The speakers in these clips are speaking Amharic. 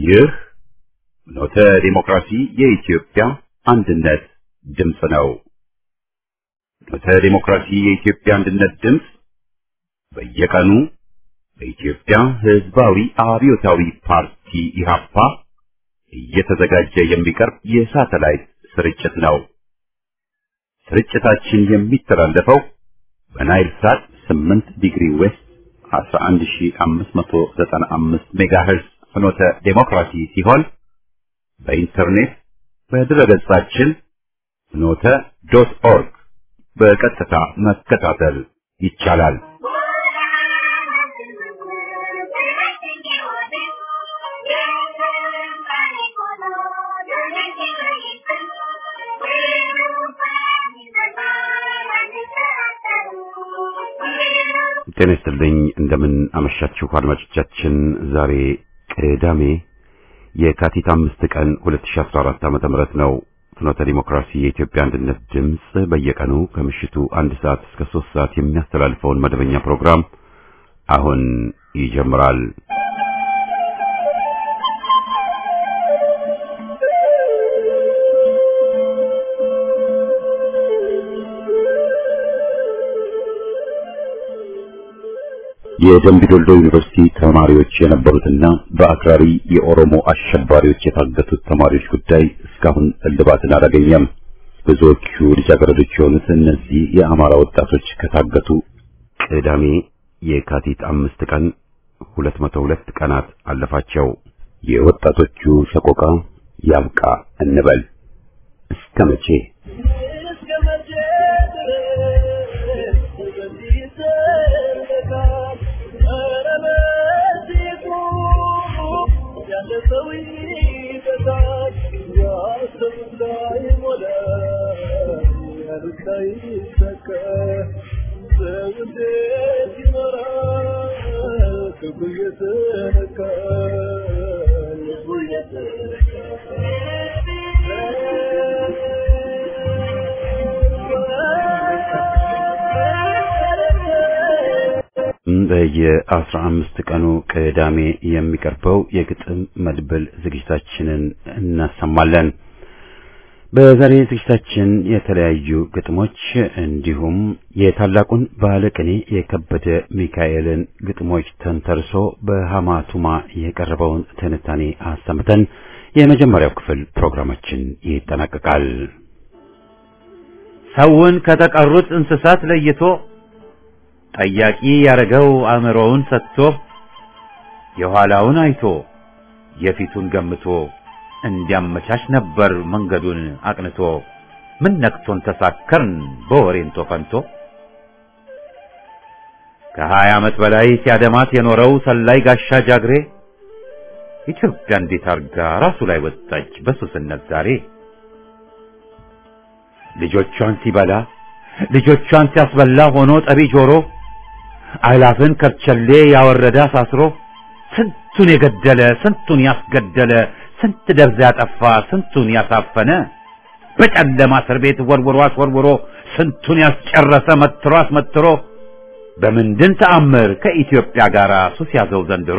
ይህ ኖተ ዲሞክራሲ የኢትዮጵያ አንድነት ድምፅ ነው። ኖተ ዲሞክራሲ የኢትዮጵያ አንድነት ድምፅ በየቀኑ በኢትዮጵያ ሕዝባዊ አብዮታዊ ፓርቲ ኢህአፓ እየተዘጋጀ የሚቀርብ የሳተላይት ስርጭት ነው። ስርጭታችን የሚተላለፈው በናይል ሳት 8 ዲግሪ ዌስት 11595 ሜጋሄርዝ ፍኖተ ዴሞክራሲ ሲሆን በኢንተርኔት በድረገጻችን ፍኖተ ዶት ኦርግ በቀጥታ መከታተል ይቻላል። ጤና ይስጥልኝ። እንደምን አመሻችሁ አድማጮቻችን። ዛሬ ቅዳሜ የካቲት አምስት ቀን 2014 ዓ.ም ነው። ፍኖተ ዲሞክራሲ የኢትዮጵያ አንድነት ድምፅ በየቀኑ ከምሽቱ አንድ ሰዓት እስከ ሶስት ሰዓት የሚያስተላልፈውን መደበኛ ፕሮግራም አሁን ይጀምራል። የደምቢዶሎ ዩኒቨርሲቲ ተማሪዎች የነበሩትና በአክራሪ የኦሮሞ አሸባሪዎች የታገቱት ተማሪዎች ጉዳይ እስካሁን እልባትን አላገኘም። ብዙዎቹ ልጃገረዶች የሆኑት እነዚህ የአማራ ወጣቶች ከታገቱ ቅዳሜ የካቲት አምስት ቀን 202 ቀናት አለፋቸው። የወጣቶቹ ሰቆቃ ያብቃ እንበል። እስከ መቼ? በየአስራ አምስት ቀኑ ቅዳሜ የሚቀርበው የግጥም መድብል ዝግጅታችንን እናሰማለን። በዛሬ ዝግጅታችን የተለያዩ ግጥሞች እንዲሁም የታላቁን ባለቅኔ የከበደ ሚካኤልን ግጥሞች ተንተርሶ በሐማቱማ የቀረበውን ትንታኔ አሰምተን የመጀመሪያው ክፍል ፕሮግራማችን ይጠናቀቃል። ሰውን ከተቀሩት እንስሳት ለይቶ ጠያቂ ያረገው አእምሮውን ሰጥቶ የኋላውን አይቶ የፊቱን ገምቶ እንዲያመቻች ነበር መንገዱን አቅንቶ። ምን ነክቶን ተሳከርን በወሬንቶ ፈንቶ። ከሀያ ዓመት በላይ ሲያደማት የኖረው ሰላይ ጋሻ ጃግሬ ኢትዮጵያ እንዴት አርጋ ራሱ ላይ ወጣች በሱስነት ዛሬ። ልጆቿን ሲበላ ልጆቿን ሲያስበላ ሆኖ ጠቢ ጆሮ አላፍን ከርቸሌ ያወረደ አሳስሮ ስንቱን የገደለ ስንቱን ያስገደለ ስንት ደብዛ ያጠፋ ስንቱን ያሳፈነ በጨለማ እስር ቤት ወርውሮ አስወርውሮ ስንቱን ያስጨረሰ መትሮ አስመትሮ በምንድን ተአምር ከኢትዮጵያ ጋር ሱስ ያዘው ዘንድሮ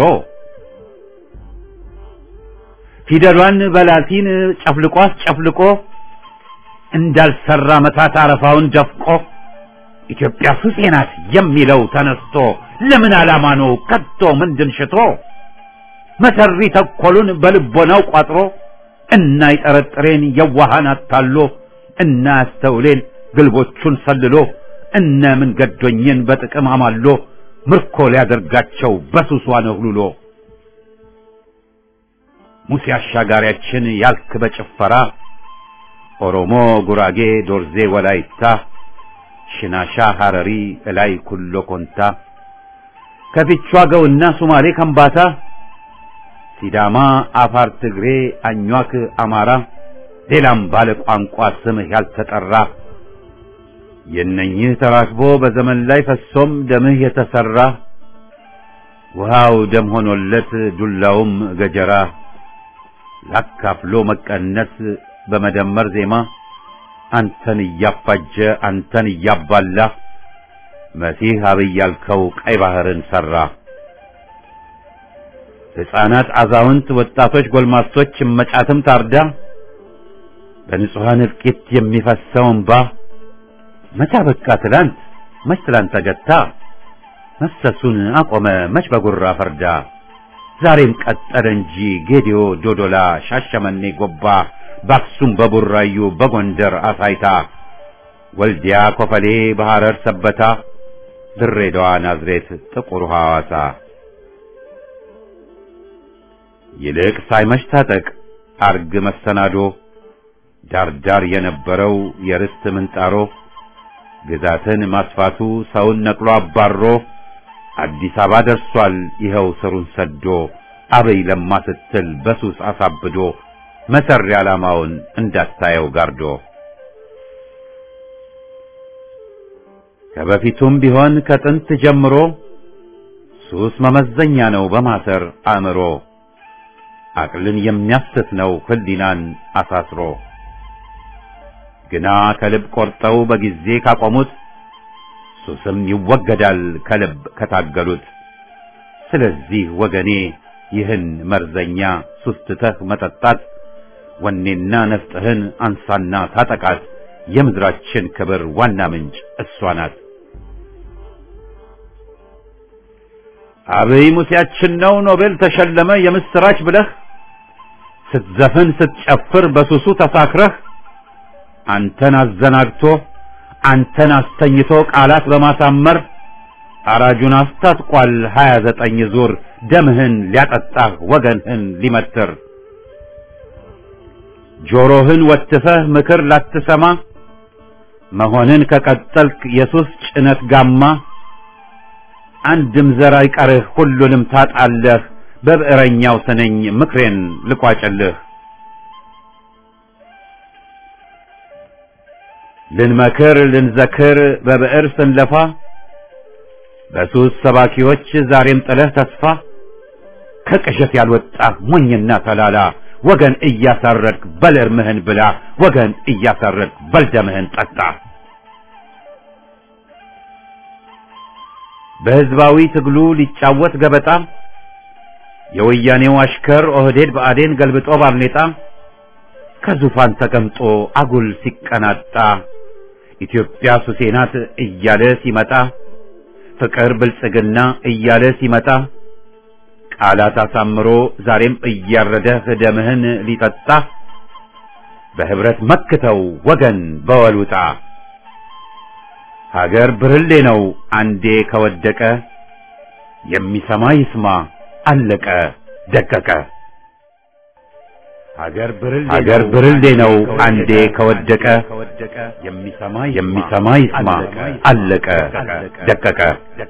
ፊደሏን በላቲን ጨፍልቆ አስጨፍልቆ እንዳልሰራ መታት አረፋውን ደፍቆ ኢትዮጵያ ሱሴ ናት የሚለው ተነስቶ ለምን ዓላማ ነው ከቶ ምንድን ሽቶ መሰሪ ተኮሉን በልቦናው ቋጥሮ እና ይጠረጥሬን የዋሃን አታሎ እና ያስተውሌን ግልቦቹን ሰልሎ እነ ምን ገዶኝን በጥቅም አማሎ ምርኮ ሊያደርጋቸው በሱሷ ነህሉሎ ሙሴ አሻጋሪያችን ያልክ በጭፈራ ኦሮሞ፣ ጉራጌ፣ ዶርዜ፣ ወላይታ፣ ሽናሻ፣ ሐረሪ፣ እላይ ኩሎ ኮንታ ከፊቿ ገውና ሱማሌ ከምባታ ሲዳማ፣ አፋር፣ ትግሬ፣ አኟክ፣ አማራ ሌላም ባለ ቋንቋ ስምህ ያልተጠራ የእነኝህ ተራክቦ በዘመን ላይ ፈሶም ደምህ የተሰራ ውሃው ደም ሆኖለት ዱላውም ገጀራ ላካፍሎ መቀነስ በመደመር ዜማ አንተን እያፋጀ አንተን እያባላ መሲህ አብይ ያልከው ቀይ ባህርን ሰራ። ሕፃናት፣ አዛውንት፣ ወጣቶች፣ ጎልማሶች እመጫትም ታርዳ በንጹሐን እልቂት የሚፈሰው እንባ መቻ በቃ ትላንት መች ትላንት ተገታ መፍሰሱን አቆመ መች በጉራ ፈርዳ ዛሬም ቀጠለ እንጂ ጌዲዮ፣ ዶዶላ፣ ሻሸመኔ፣ ጎባ በአክሱም፣ በቡራዩ፣ በጎንደር አሳይታ ወልዲያ፣ ኮፈሌ፣ በሐረር ሰበታ ድሬዳዋ፣ ናዝሬት፣ ጥቁር ሐዋሳ ይልቅ ሳይመሽ ታጠቅ አርግ መሰናዶ ዳርዳር የነበረው የርስት ምንጣሮ ግዛትን ማስፋቱ ሰውን ነቅሎ አባሮ አዲስ አበባ ደርሷል ይኸው ስሩን ሰዶ አበይ ለማ ስትል በሱስ አሳብዶ መሰሪ ዓላማውን እንዳታየው ጋርዶ ከበፊቱም ቢሆን ከጥንት ጀምሮ ሱስ መመዘኛ ነው በማሰር አእምሮ አቅልን የሚያስት ነው ህሊናን አሳስሮ ግና ከልብ ቆርጠው በጊዜ ካቆሙት ሱስም ይወገዳል ከልብ ከታገሉት። ስለዚህ ወገኔ ይህን መርዘኛ ሱስ ትተህ መጠጣት ወኔና ነፍጥህን አንሳና ታጠቃት። የምድራችን ክብር ዋና ምንጭ እሷ ናት። አብይ ሙሴያችን ነው ኖቤል ተሸለመ የምስራች ብለህ ስትዘፍን ስትጨፍር በሱሱ ተሳክረህ አንተን አዘናግቶ አንተን አስተኝቶ ቃላት በማሳመር አራጁን አስታጥቋል ሀያ ዘጠኝ ዙር ደምህን ሊያጠጣህ ወገንህን ሊመትር ጆሮህን ወትፈህ ምክር ላትሰማ መሆንን ከቀጠልክ የሱስ ጭነት ጋማ አንድም ዘር አይቀርህ ሁሉንም ታጣለህ በብዕረኛው ስነኝ ምክሬን ልቋጭልህ ልንመክር ልንዘክር በብዕር ስንለፋ በሱስ ሰባኪዎች ዛሬም ጥለህ ተስፋ ከቅዠት ያልወጣህ ሞኝና ተላላ ወገን እያሳረድክ በል እርምህን ብላ ወገን እያሳረድክ በል ደምህን ጠጣ። በሕዝባዊ ትግሉ ሊጫወት ገበጣ የወያኔው አሽከር ኦህዴድ ብአዴን ገልብጦ ባርኔጣ ከዙፋን ተቀምጦ አጉል ሲቀናጣ ኢትዮጵያ ሱሴ ናት እያለ ሲመጣ ፍቅር ብልጽግና እያለ ሲመጣ ቃላት አሳምሮ ዛሬም እያረደህ ደምህን ሊጠጣ በህብረት መክተው ወገን በወሉጣ ሀገር ብርሌ ነው አንዴ ከወደቀ የሚሰማ ይስማ አለቀ ደቀቀ። ሀገር ብርሌ ነው አንዴ ከወደቀ የሚሰማ ይስማ አለቀ ደቀቀ።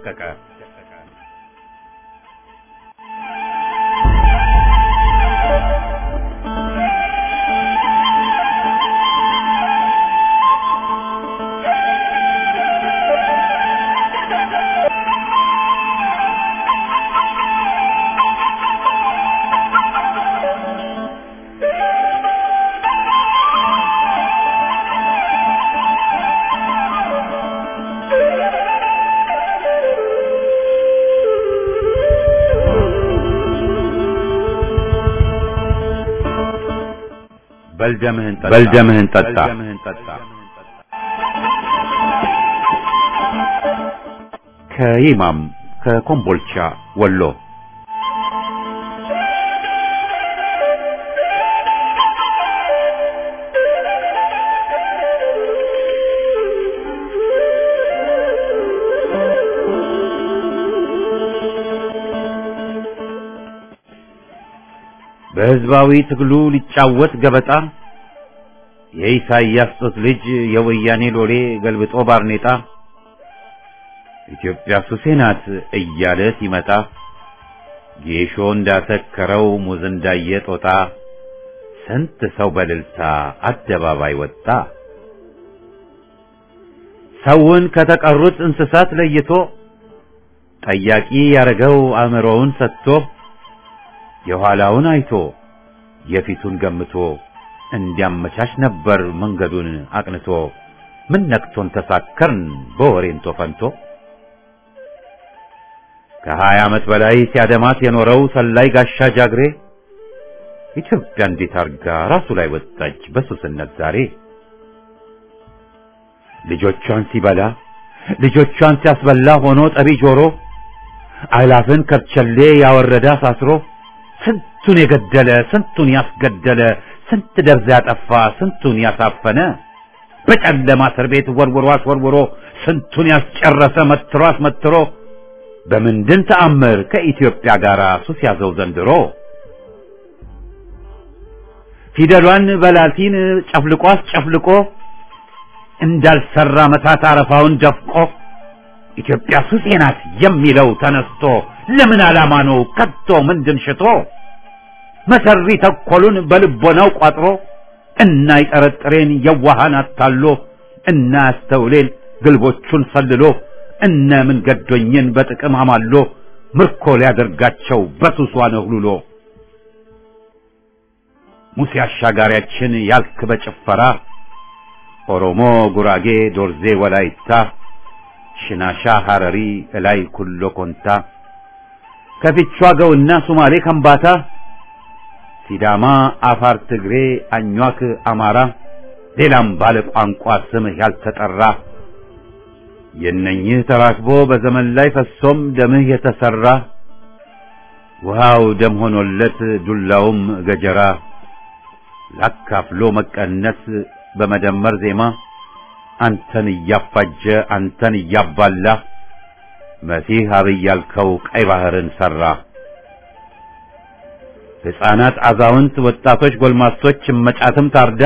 በልደምህን ጠጣ። ከይማም ከኮምቦልቻ ወሎ በሕዝባዊ ትግሉ ሊጫወት ገበጣ የኢሳይያስ ጡት ልጅ የወያኔ ሎሌ ገልብጦ ባርኔጣ ኢትዮጵያ ሱሴ ናት እያለ ሲመጣ ጌሾ እንዳሰከረው ሙዝ እንዳየ ጦጣ ስንት ሰው በልልታ አደባባይ ወጣ። ሰውን ከተቀሩት እንስሳት ለይቶ ጠያቂ ያረገው አእምሮውን ሰጥቶ የኋላውን አይቶ የፊቱን ገምቶ እንዲያመቻች ነበር መንገዱን አቅንቶ። ምን ነክቶን ተሳከርን በወሬንቶ ፈንቶ ከሀያ ዓመት በላይ ሲያደማት የኖረው ሰላይ ጋሻ ጃግሬ ኢትዮጵያ እንዴት አርጋ ራሱ ላይ ወጣች በሱስነት ዛሬ ልጆቿን ሲበላ ልጆቿን ሲያስበላ ሆኖ ጠቢ ጆሮ አእላፍን ከርቸሌ ያወረደ አሳስሮ ስንቱን የገደለ ስንቱን ያስገደለ ስንት ደብዛ ያጠፋ ስንቱን ያሳፈነ በጨለማ እስር ቤት ወርውሮ አስወርውሮ ስንቱን ያስጨረሰ መትሮ አስመትሮ በምንድን ተአምር ከኢትዮጵያ ጋር ሱስ ያዘው ዘንድሮ ፊደሏን በላቲን ጨፍልቆ አስጨፍልቆ እንዳልሰራ መታት አረፋውን ደፍቆ ኢትዮጵያ ሱሴ ናት የሚለው ተነስቶ ለምን ዓላማ ነው ከቶ ምንድን ሽቶ መሰሪ ተኮሉን በልቦናው ቋጥሮ እና ይጠረጥሬን የዋሃን አታሎ እና ያስተውሌን ግልቦቹን ሰልሎ እነ ምን ገዶኝን በጥቅም አማሎ ምርኮ ሊያደርጋቸው በሱሷ ነህሉሎ ሙሴ አሻጋሪያችን ያልክ በጭፈራ ኦሮሞ፣ ጉራጌ፣ ዶርዜ፣ ወላይታ፣ ሽናሻ፣ ሐረሪ፣ እላይ ኩሎ ኮንታ ከፊቿ ገውና ሱማሌ ከምባታ ሲዳማ፣ አፋር፣ ትግሬ፣ አኟክ፣ አማራ ሌላም ባለ ቋንቋ ስምህ ያልተጠራ የነኝህ ተራክቦ በዘመን ላይ ፈሶም ደምህ የተሰራ ውሃው ደም ሆኖለት ዱላውም ገጀራ ላካፍሎ መቀነስ በመደመር ዜማ አንተን እያፋጀ አንተን እያባላ መሲህ አብይ ያልከው ቀይ ባህርን ሰራ። ሕፃናት፣ አዛውንት፣ ወጣቶች፣ ጎልማሶች እመጫትም ታርዳ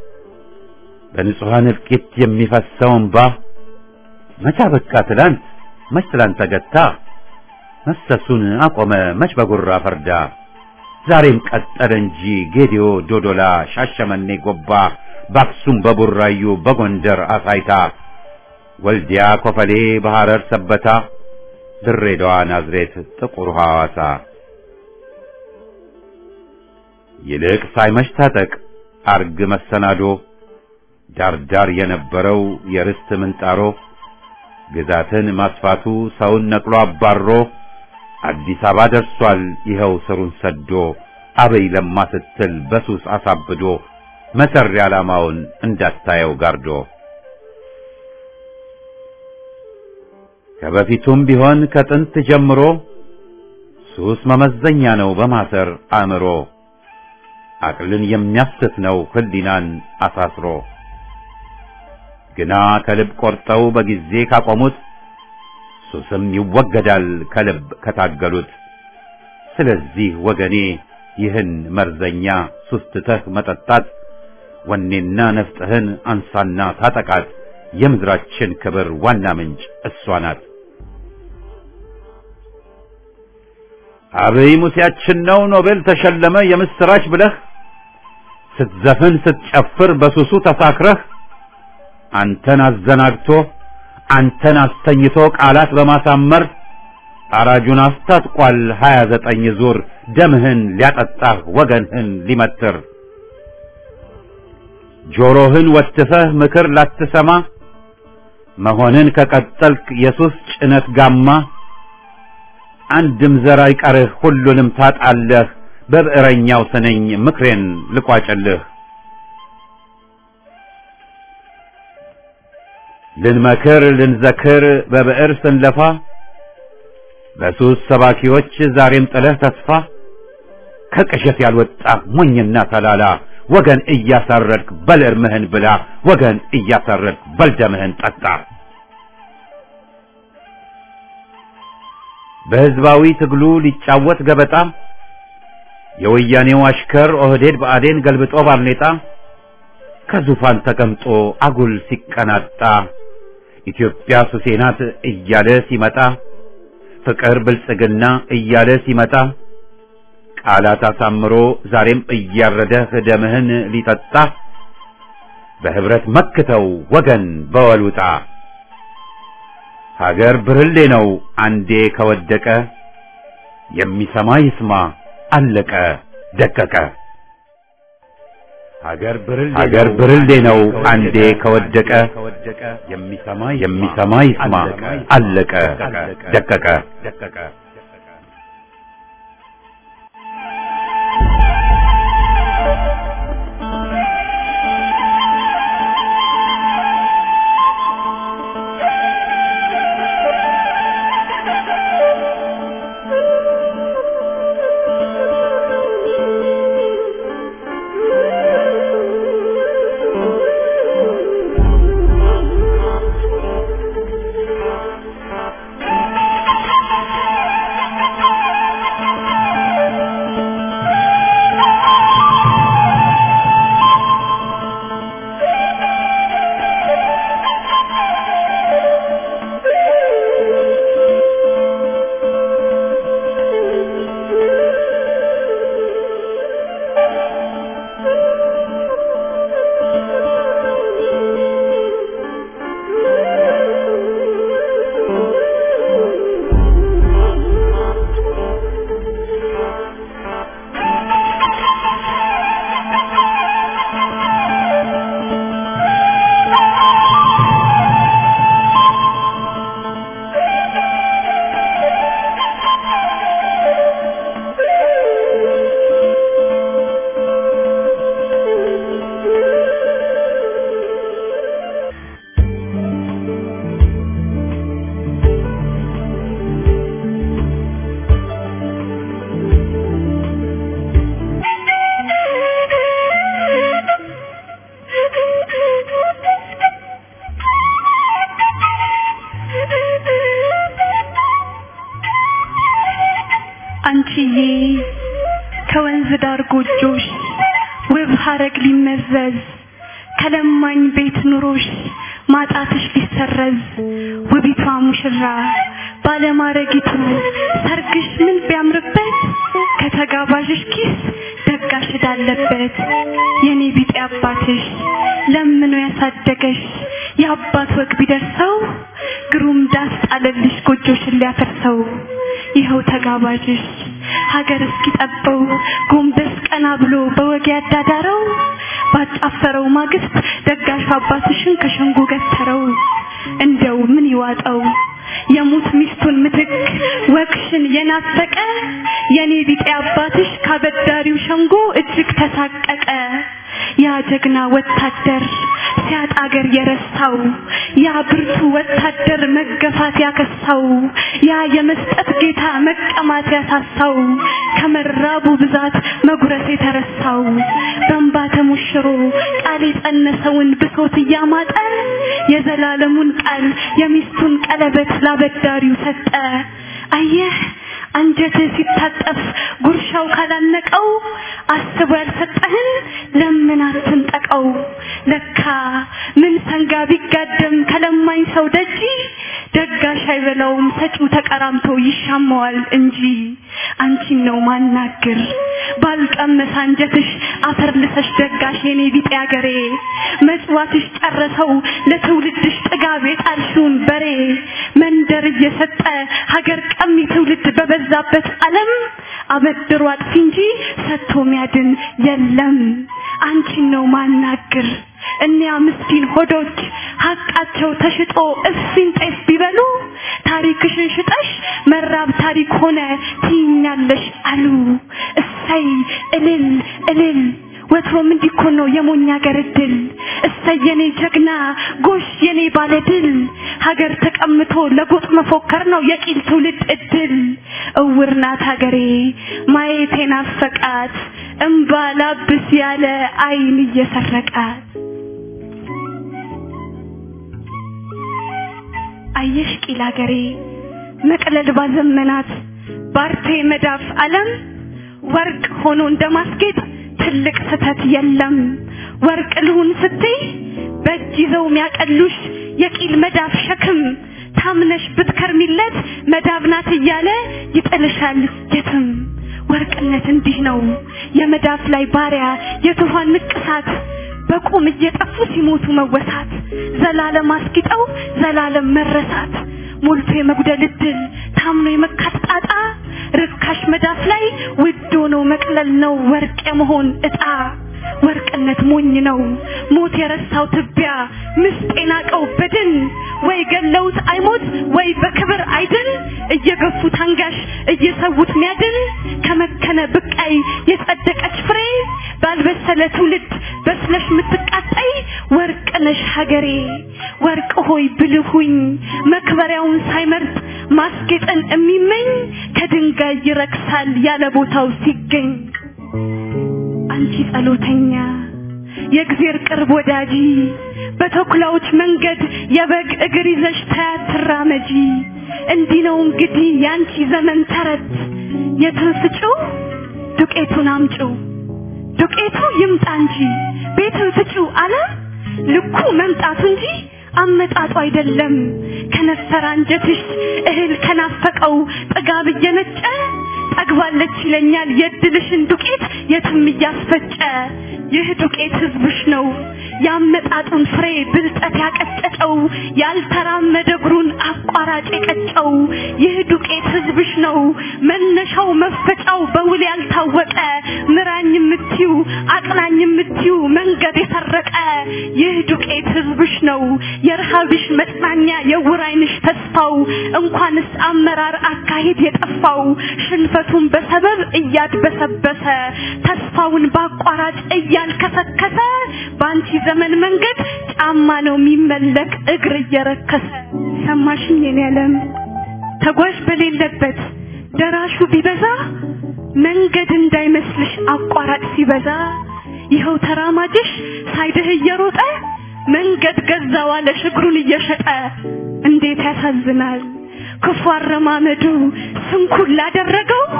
በንጹሐን እልቂት የሚፈሰው እንባ መቻ በቃ ትላንት መች ትላንት ተገታ መሰሱን አቆመ መች በጉራ ፈርዳ ዛሬም ቀጠለ እንጂ ጌዲዮ፣ ዶዶላ፣ ሻሸመኔ፣ ጎባ በአክሱም በቡራዩ በጎንደር አሳይታ ወልዲያ፣ ኮፈሌ፣ በሐረር ሰበታ ድሬዳዋ፣ ናዝሬት፣ ጥቁር ሐዋሳ ይልቅ ሳይመሽ ታጠቅ አርግ መሰናዶ ዳርዳር የነበረው የርስት ምንጣሮ ግዛትን ማስፋቱ ሰውን ነቅሎ አባሮ አዲስ አበባ ደርሷል ይኸው ስሩን ሰዶ አበይ ለማ ስትል በሱስ አሳብዶ መሰሪ ዓላማውን እንዳታየው ጋርዶ ከበፊቱም ቢሆን ከጥንት ጀምሮ ሱስ መመዘኛ ነው በማሰር አእምሮ አቅልን የሚያስት ነው ህሊናን አሳስሮ ግና ከልብ ቆርጠው በጊዜ ካቆሙት ሱስም ይወገዳል ከልብ ከታገሉት። ስለዚህ ወገኔ ይህን መርዘኛ ሱስ ትተህ መጠጣት ወኔና ነፍጥህን አንሳና ታጠቃት። የምድራችን ክብር ዋና ምንጭ እሷ ናት። አብይ ሙሴያችን ነው ኖቤል ተሸለመ የምስራች ብለህ ስትዘፍን ስትጨፍር በሱሱ ተሳክረህ አንተን አዘናግቶ አንተን አስተኝቶ ቃላት በማሳመር አራጁን አስታጥቋል ሀያ ዘጠኝ ዙር ደምህን ሊያጠጣህ ወገንህን ሊመትር ጆሮህን ወትፈህ ምክር ላትሰማ መሆንን ከቀጠልክ የሱስ ጭነት ጋማ አንድም ዘር አይቀርህ ሁሉንም ታጣለህ በብዕረኛው ስነኝ ምክሬን ልቋጭልህ ልንመክር ልንዘክር በብዕር ስንለፋ በሱስ ሰባኪዎች ዛሬም ጥለህ ተስፋ ከቅዠት ያልወጣ ሞኝና ተላላ ወገን እያሳረድክ በል እርምህን ብላ ወገን እያሳረድክ በል ደምህን ጠጣ። በሕዝባዊ ትግሉ ሊጫወት ገበጣ የወያኔው አሽከር ኦህዴድ ብአዴን ገልብጦ ባርኔጣ ከዙፋን ተቀምጦ አጉል ሲቀናጣ ኢትዮጵያ ሱሴ ናት እያለ ሲመጣ ፍቅር ብልጽግና እያለ ሲመጣ ቃላት አሳምሮ ዛሬም እያረደህ ደምህን ሊጠጣ በህብረት መክተው ወገን በወሉጣ ሀገር ብርሌ ነው አንዴ ከወደቀ የሚሰማ ይስማ አለቀ ደቀቀ። ሀገር ብርሌ ነው አንዴ ከወደቀ የሚሰማ ይስማ አለቀ ደቀቀ። እናትዬ ከወንዝ ዳር ጎጆሽ ውብ ሀረግ ሊመዘዝ ከለማኝ ቤት ኑሮሽ ማጣትሽ ሊሰረዝ ውቢቷ ሙሽራ ባለማረጊቱ ሰርግሽ ምን ቢያምርበት ከተጋባዥሽ ኪስ ደጋሽ እዳለበት የኔ ቢጤ አባትሽ ለምኖ ያሳደገሽ የአባት ወግ ቢደርሰው ግሩም ዳስ ጣለልሽ ጎጆሽን ሊያፈርሰው ይኸው ተጋባዥሽ ሀገር እስኪጠበው ጎንበስ ቀና ብሎ በወግ ያዳዳረው ባጫፈረው ማግስት ደጋሽ አባትሽን ከሸንጎ ገተረው እንደው ምን ይዋጠው የሙት ሚስቱን ምትክ ወግሽን የናፈቀ የኔ ቢጤ አባትሽ ካበዳሪው ሸንጎ እጅግ ተሳቀቀ ያ ጀግና ወታደር ሲያጣ አገር የረሳው ያ ብርቱ ወታደር መገፋት ያከሳው ያ የመስጠት ጌታ መቀማት ያሳሳው ከመራቡ ብዛት መጉረስ የተረሳው በእንባ ተሞሽሮ ቃል የጸነሰውን ብሶት እያማጠ የዘላለሙን ቃል የሚስቱን ቀለበት ላበዳሪው ሰጠ አየህ አንጀትህ ሲታጠፍ ጉርሻው ካላነቀው አስቦ ያልሰጠህን ለምን አትንጠቀው ለካ ምን ሰንጋ ቢጋደም ከለማኝ ሰው ደጂ ደጋሽ አይበላውም ሰጪው ተቀራምቶ ይሻማዋል እንጂ አንቺን ነው ማናግር ባልቀመሰ አንጀትሽ አፈር ልሰሽ ደጋሽ የኔ ቢጤ አገሬ መጽዋትሽ ጨረሰው ለትውልድሽ ጥጋብ የጣልሽውን በሬ መንደር እየሰጠ ሀገር ቀሚ ትውልድ በበዛበት ዓለም አበድሮ አጥፊ እንጂ ሰጥቶ ሚያድን የለም አንቺን ነው ማናግር እኒያ ምስኪን ሆዶች ሀቃቸው ተሽጦ እፊን ጤፍ ቢበሉ ታሪክሽን ሽጠሽ መራብ ታሪክ ሆነ ትይኛለሽ አሉ እሰይ እልል እልል ወትሮም እንዲህ እኮ ነው የሞኝ ሀገር እድል እሰይ የኔ ጀግና ጎሽ የኔ ባለድል ሀገር ተቀምቶ ለጎጥ መፎከር ነው የቂል ትውልድ እድል እውር ናት ሀገሬ ማየት ናፈቃት እምባ ላብስ ያለ አይን እየሰረቃት አየሽ ቂል ሀገሬ መቅለል ባዘመናት ባርቴ መዳፍ ዓለም ወርቅ ሆኖ እንደማስጌጥ ትልቅ ስተት የለም ወርቅ ልሁን ስትይ በእጅ ይዘው ሚያቀሉሽ የቂል መዳፍ ሸክም ታምነሽ ብትከርሚለት መዳብ ናት እያለ ይጥልሻል የትም ወርቅነት እንዲህ ነው የመዳፍ ላይ ባሪያ የትኋን ንቅሳት በቁም እየጠፉ ሲሞቱ መወሳት ዘላለም አስጊጠው ዘላለም መረሳት ሞልቶ የመጉደል እድል ታምኖ የመካት ጣጣ ርካሽ መዳፍ ላይ ውድ ሆኖ መቅለል ነው ወርቅ የመሆን እጣ ወርቅነት ሞኝ ነው ሞት የረሳው ትቢያ ምስጥ የናቀው በድን ወይ ገለውት አይሞት ወይ በክብር አይድን እየገፉት አንጋሽ እየሰዉት ሚያድን ከመከነ ብቃይ የጸደቀች ፍሬ ባልበሰለ ትውልድ በስለሽ ምትቃጠይ ወርቅ ነሽ ሀገሬ ወርቅ ሆይ ብልሁኝ መክበሪያውን ሳይመርጥ ማስጌጥን የሚመኝ ከድንጋይ ይረክሳል ያለ ቦታው ሲገኝ አንቺ ጸሎተኛ የእግዜር ቅርብ ወዳጂ በተኩላዎች መንገድ የበግ እግር ይዘሽ ታያት ትራመጂ እንዲህ ነው እንግዲህ ያንቺ ዘመን ተረት የትን ፍጪው ዱቄቱን አምጪው ዱቄቱ ይምጣ እንጂ ቤትን ፍጪው አለ ልኩ መምጣቱ እንጂ አመጣጡ አይደለም ከነፈረ አንጀትሽ እህል ከናፈቀው ጥጋብ እየነጨ ጠግባለች ይለኛል የድልሽን ዱቄት የትም እያስፈጨ ይህ ዱቄት ህዝብሽ ነው ያመጣጡን ፍሬ ብልጠት ያቀጨጨው ያልተራመደ እግሩን አቋራጭ የቀጨው ይህ ዱቄት ህዝብሽ ነው መነሻው መፈጫው በውል ያልታወቀ ምራኝ የምትዩ አቅናኝ የምትዩ መንገድ የሰረቀ ይህ ዱቄት ህዝብሽ ነው የረሃብሽ መጽናኛ የዕውር ዓይንሽ ተስፋው እንኳንስ አመራር አካሄድ የጠፋው ሽንፈቱን በሰበብ እያድበሰበሰ ተስፋውን በአቋራጭ እያልከሰከሰ በአንቺ ዘመን መንገድ ጫማ ነው የሚመለክ እግር እየረከሰ ሰማሽኝ የኔ ዓለም ተጓዥ በሌለበት ደራሹ ቢበዛ መንገድ እንዳይመስልሽ አቋራጭ ሲበዛ ይኸው ተራማጅሽ ሳይድህ እየሮጠ መንገድ ገዛው አለሽ እግሩን እየሸጠ እንዴት ያሳዝናል ክፉ አረማመዱ ስንኩል ላደረገው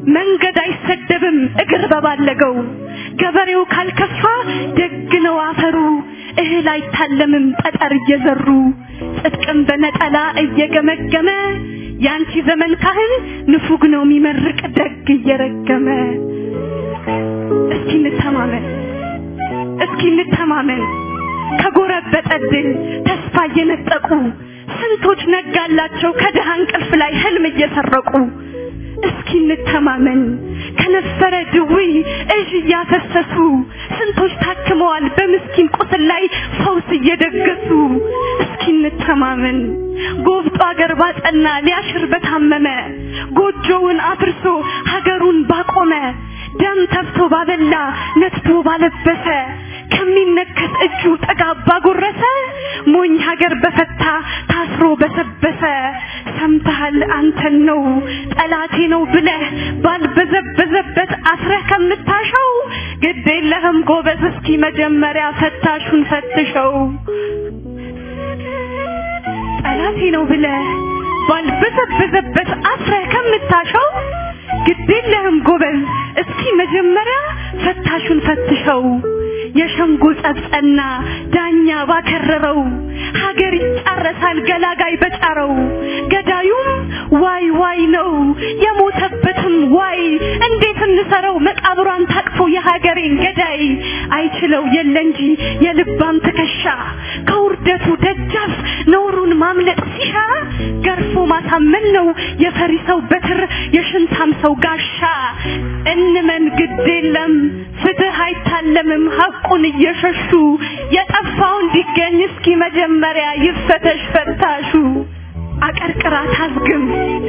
መንገድ አይሰደብም እግር በባለገው ገበሬው ካልከፋ ደግ ነው አፈሩ እህል አይታለምም ጠጠር እየዘሩ ጽድቅም በነጠላ እየገመገመ ያንቺ ዘመን ካህን ንፉግ ነው የሚመርቅ ደግ እየረገመ እስኪ እንተማመን እስኪ እንተማመን ከጎረበጠ ድል ተስፋ እየነጠቁ ስንቶች ነጋላቸው ከድሃ እንቅልፍ ላይ ህልም እየሰረቁ እስኪ እንተማመን ከነበረ ድውይ እዥ እያፈሰሱ ስንቶች ታክመዋል በምስኪን ቁስል ላይ ፈውስ እየደገሱ እስኪ እንተማመን ጎብጦ አገር ባጸና ሊያሽር በታመመ ጎጆውን አፍርሶ ሀገሩን ባቆመ ደም ተፍቶ ባበላ ነትቶ ባለበሰ ከሚነከስ እጁ ጥጋብ ባጎረሰ ሞኝ ሀገር በፈታ ታስሮ በሰበሰ ሰምተሃል አንተን ነው ጠላቴ ነው ብለህ ባልበዘበዘበት አስረህ ከምታሸው ግድ የለህም ጎበዝ እስኪ መጀመሪያ ፈታሹን ፈትሸው ጠላቴ ነው ብለህ ባልበዘበዘበት አስረህ ከምታሸው ግድ የለህም ጎበዝ እስኪ መጀመሪያ ፈታሹን ፈትሸው የሸንጎ ጸብጸና ዳኛ ባከረረው ሀገር ይጫረሳል ገላጋይ በጫረው ገዳዩም ዋይ ዋይ ነው የሞተበትም ዋይ እንዴት እንሰረው መቃብሯን ታቅፎ የሀገሬን ገዳይ አይችለው የለ እንጂ የልባም ትከሻ ከውርደቱ ደጃፍ ነውሩን ማምለጥ ሲሻ ገርፎ ማሳመን ነው የፈሪ ሰው በትር የሽንታም ሰው ጋሻ እንመን ግድ የለም ፍትህ አይታለምም ሐቁን እየሸሹ የጠፋው እንዲገኝ እስኪ መጀመሪያ ይፈተሽ ፈታሹ አቀርቅራ ታዝግም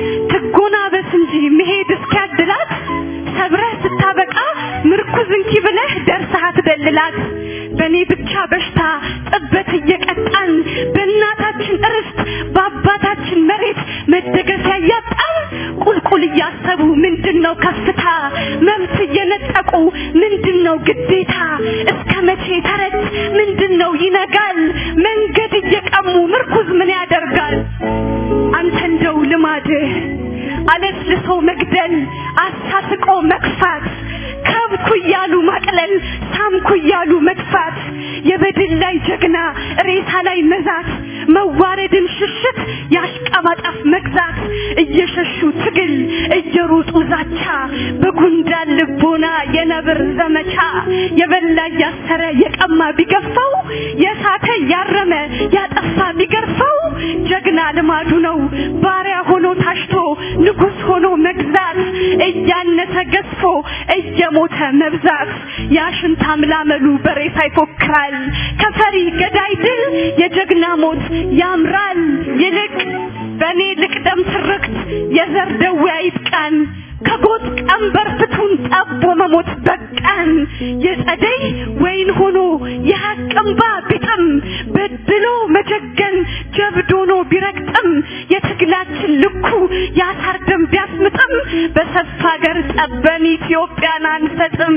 ትጎናበስ እንጂ መሄድ እስኪያድላት ሰብረህ ስታበቃ ምርኩዝ እንኪ ብለህ ደርሰህ አትደልላት በእኔ ብቻ በሽታ ጥበት እየቀጣን በእናታችን ርስት በአባታችን መሬት መደገፊያ እያጣን ቁልቁል እያሰቡ ምንድነው ከፍታ መብት እየነጠቁ ምንድነው ግዴታ እስከ መቼ ተረት ምንድነው ይነጋል መንገድ እየቀሙ ምርኩዝ ምን ያደርጋል አንተ እንደው ልማድህ አለስልሶ መግደል አሳስቆ መክፋት ከብኩ እያሉ ማቅለል ሳምኩ እያሉ መጥፋት የበድል ላይ ጀግና ሬሳ ላይ መዛት መዋረድን ሽሽት ያሽቀባጣፍ መግዛት እየሸሹ ትግል እየሮጡ ዛቻ በጉንዳን ልቦና የነብር ዘመቻ የበላ እያሰረ የቀማ ቢገፋው የሳተ ያረመ ያጠፋ ቢገርፈው ጀግና ልማዱ ነው ባሪያ ሆኖ ታሽቶ ንጉስ ሆኖ መግዛት እያነሰ ገዝፎ እየሞተ መብዛት ያሽንታ ምላመሉ በሬሳ ይፎክራል ከፈሪ ገዳይ ድል የጀግና ሞት ያምራል ይልቅ በእኔ ልቅደም ትርክት የዘር ደዌ አይጥቃን ከጎጥ ቀንበር ፍቱን ጠቦ መሞት በቃን የጸደይ ወይን ሆኖ የሐቅ እምባ ቢጥም በድሎ መጀገን ጀብድ ሆኖ ቢረግጥም የትግላችን ልኩ የአሳር ደም ቢያስምጥም በሰፋ ሀገር ጠበን ኢትዮጵያን አንሰጥም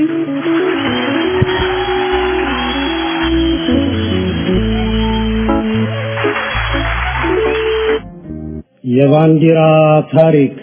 የባንዲራ ታሪክ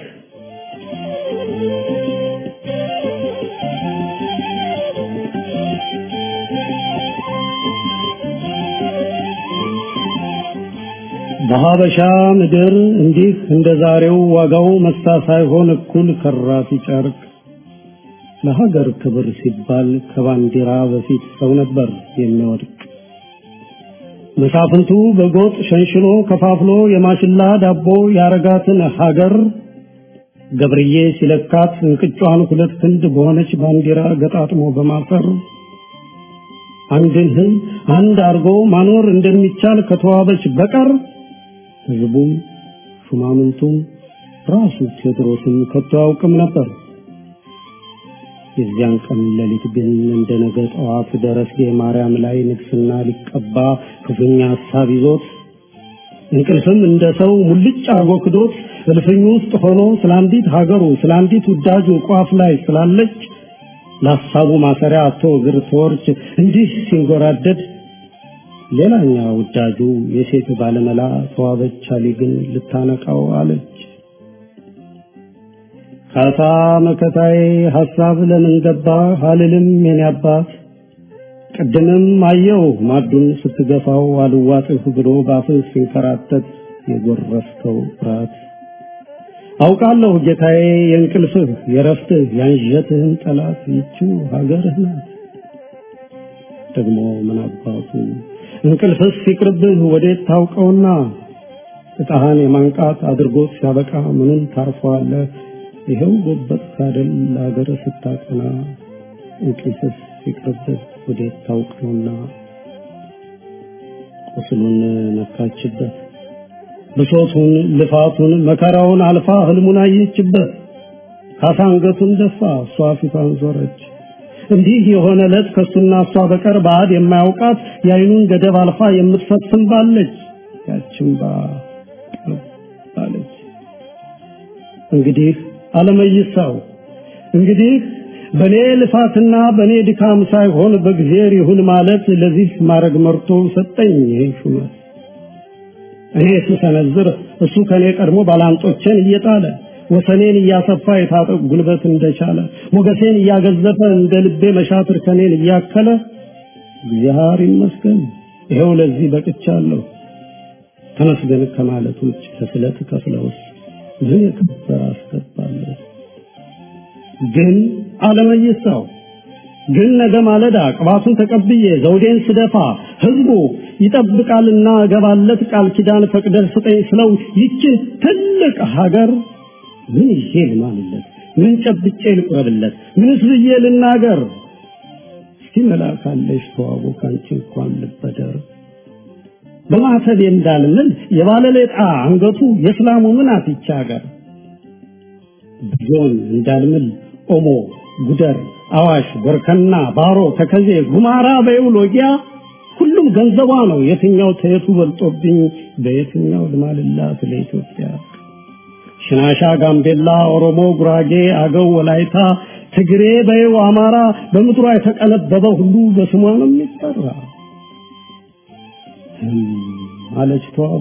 በሀበሻ ምድር እንዲህ እንደ ዛሬው ዋጋው መሳ ሳይሆን እኩል ከራፊ ጨርቅ ለሀገር ክብር ሲባል ከባንዲራ በፊት ሰው ነበር የሚወድቅ። መሳፍንቱ በጎጥ ሸንሽሎ ከፋፍሎ የማሽላ ዳቦ ያረጋትን ሀገር ገብርዬ ሲለካት እንቅጯን ሁለት ክንድ በሆነች ባንዲራ ገጣጥሞ በማፈር አንድን ሕዝብ አንድ አርጎ ማኖር እንደሚቻል ከተዋበች በቀር ሕዝቡም ሹማምንቱም ራሱ ቴዎድሮስም ከቶ አያውቅም ነበር። የዚያን ቀን ሌሊት ግን እንደ ነገ ጠዋት ደረስጌ ማርያም ላይ ንግስና ሊቀባ ክፉኛ ሀሳብ ይዞት እንቅልፍም እንደ ሰው ሙልጭ አርጎ ክዶት እልፍኙ ውስጥ ሆኖ ስለ አንዲት ሀገሩ ስለ አንዲት ውዳጁ ቋፍ ላይ ስላለች ለሀሳቡ ማሰሪያ አቶ እግር ተወርች እንዲህ ሲንጎራደድ ሌላኛ ውዳጁ የሴት ባለመላ ተዋበች አሊ ግን ልታነቃው አለች። ካሳ መከታዬ ሐሳብ ለምን ገባ አልልም የኔ አባት ቅድምም አየው ማዱን ስትገፋው አልዋጥህ ብሎ ባፍህ ሲንከራተት የጎረፍከው ፍርሃት አውቃለሁ ጌታዬ የእንቅልፍህ የረፍትህ ያንዠትህን ጠላት ይችው ሀገርህ ናት። ደግሞ ምን አባቱ እንቅልፍስ ሲቅርብህ ወዴት ታውቀውና እጣህን የማንቃት አድርጎት ሲያበቃ ምንም ታርፈዋለህ። ይኸው ጎበጥ ካደል ለሀገር ስታቀና እንቅልፍስ ሲቅርብህ ወዴት ታውቀውና ቁስሉን ነካችበት ብሶቱን ልፋቱን መከራውን አልፋ ህልሙን አየችበት። ካሳ አንገቱን ደፋ፣ እሷ ፊቷን ዞረች። እንዲህ የሆነ ዕለት ከሱና እሷ በቀር ባዕድ የማያውቃት የአይኑን ገደብ አልፋ የምትፈስም ባለች ያችን ባ ባለች እንግዲህ አለመይሳው እንግዲህ በኔ ልፋትና በኔ ድካም ሳይሆን በእግዚአብሔር ይሁን ማለት ለዚህ ማድረግ መርቶ ሰጠኝ ይሄን ሹመት። እኔ ስሰነዝር እሱ ከኔ ቀድሞ ባላንጦቼን እየጣለ ወሰኔን እያሰፋ የታጠቅ ጉልበት እንደቻለ ሞገሴን እያገዘፈ እንደ ልቤ መሻትር ከኔን እያከለ እግዚአብሔር ይመስገን ይኸው ለዚህ በቅቻለሁ። ተመስገን ከማለት ውጭ ከስለት ከፍለውስ ምን የከበረ አስገባለሁ። ግን አለመይሳው ግን ነገ ማለዳ ቅባቱን ተቀብዬ ዘውዴን ስደፋ ህዝቡ ይጠብቃልና እገባለት ቃል ኪዳን ፈቅደህ ስጠኝ ስለው ይችን ትልቅ ሀገር ምን ይዤ ልማልለት? ምን ጨብጬ ልቁረብለት? ምንስ ብዬ ልናገር? እስቲ መላካለሽ ተዋቡ ካንቺ እንኳን ልበደር በማተብ እንዳልምል የባለሌጣ አንገቱ የእስላሙ ምን አትቻ ሀገር ብዙን እንዳልምል ኦሞ ጉደር አዋሽ ቦርከና ባሮ ተከዜ ጉማራ በይውሎጊያ ሁሉም ገንዘቧ ነው የትኛው ተየቱ በልጦብኝ በየትኛው ልማልላት ለኢትዮጵያ ሽናሻ ጋምቤላ ኦሮሞ ጉራጌ አገው ወላይታ ትግሬ በይው አማራ በምድሯ የተቀነበበ ሁሉ በስሟ ነው የሚጠራ አለች ተዋቡ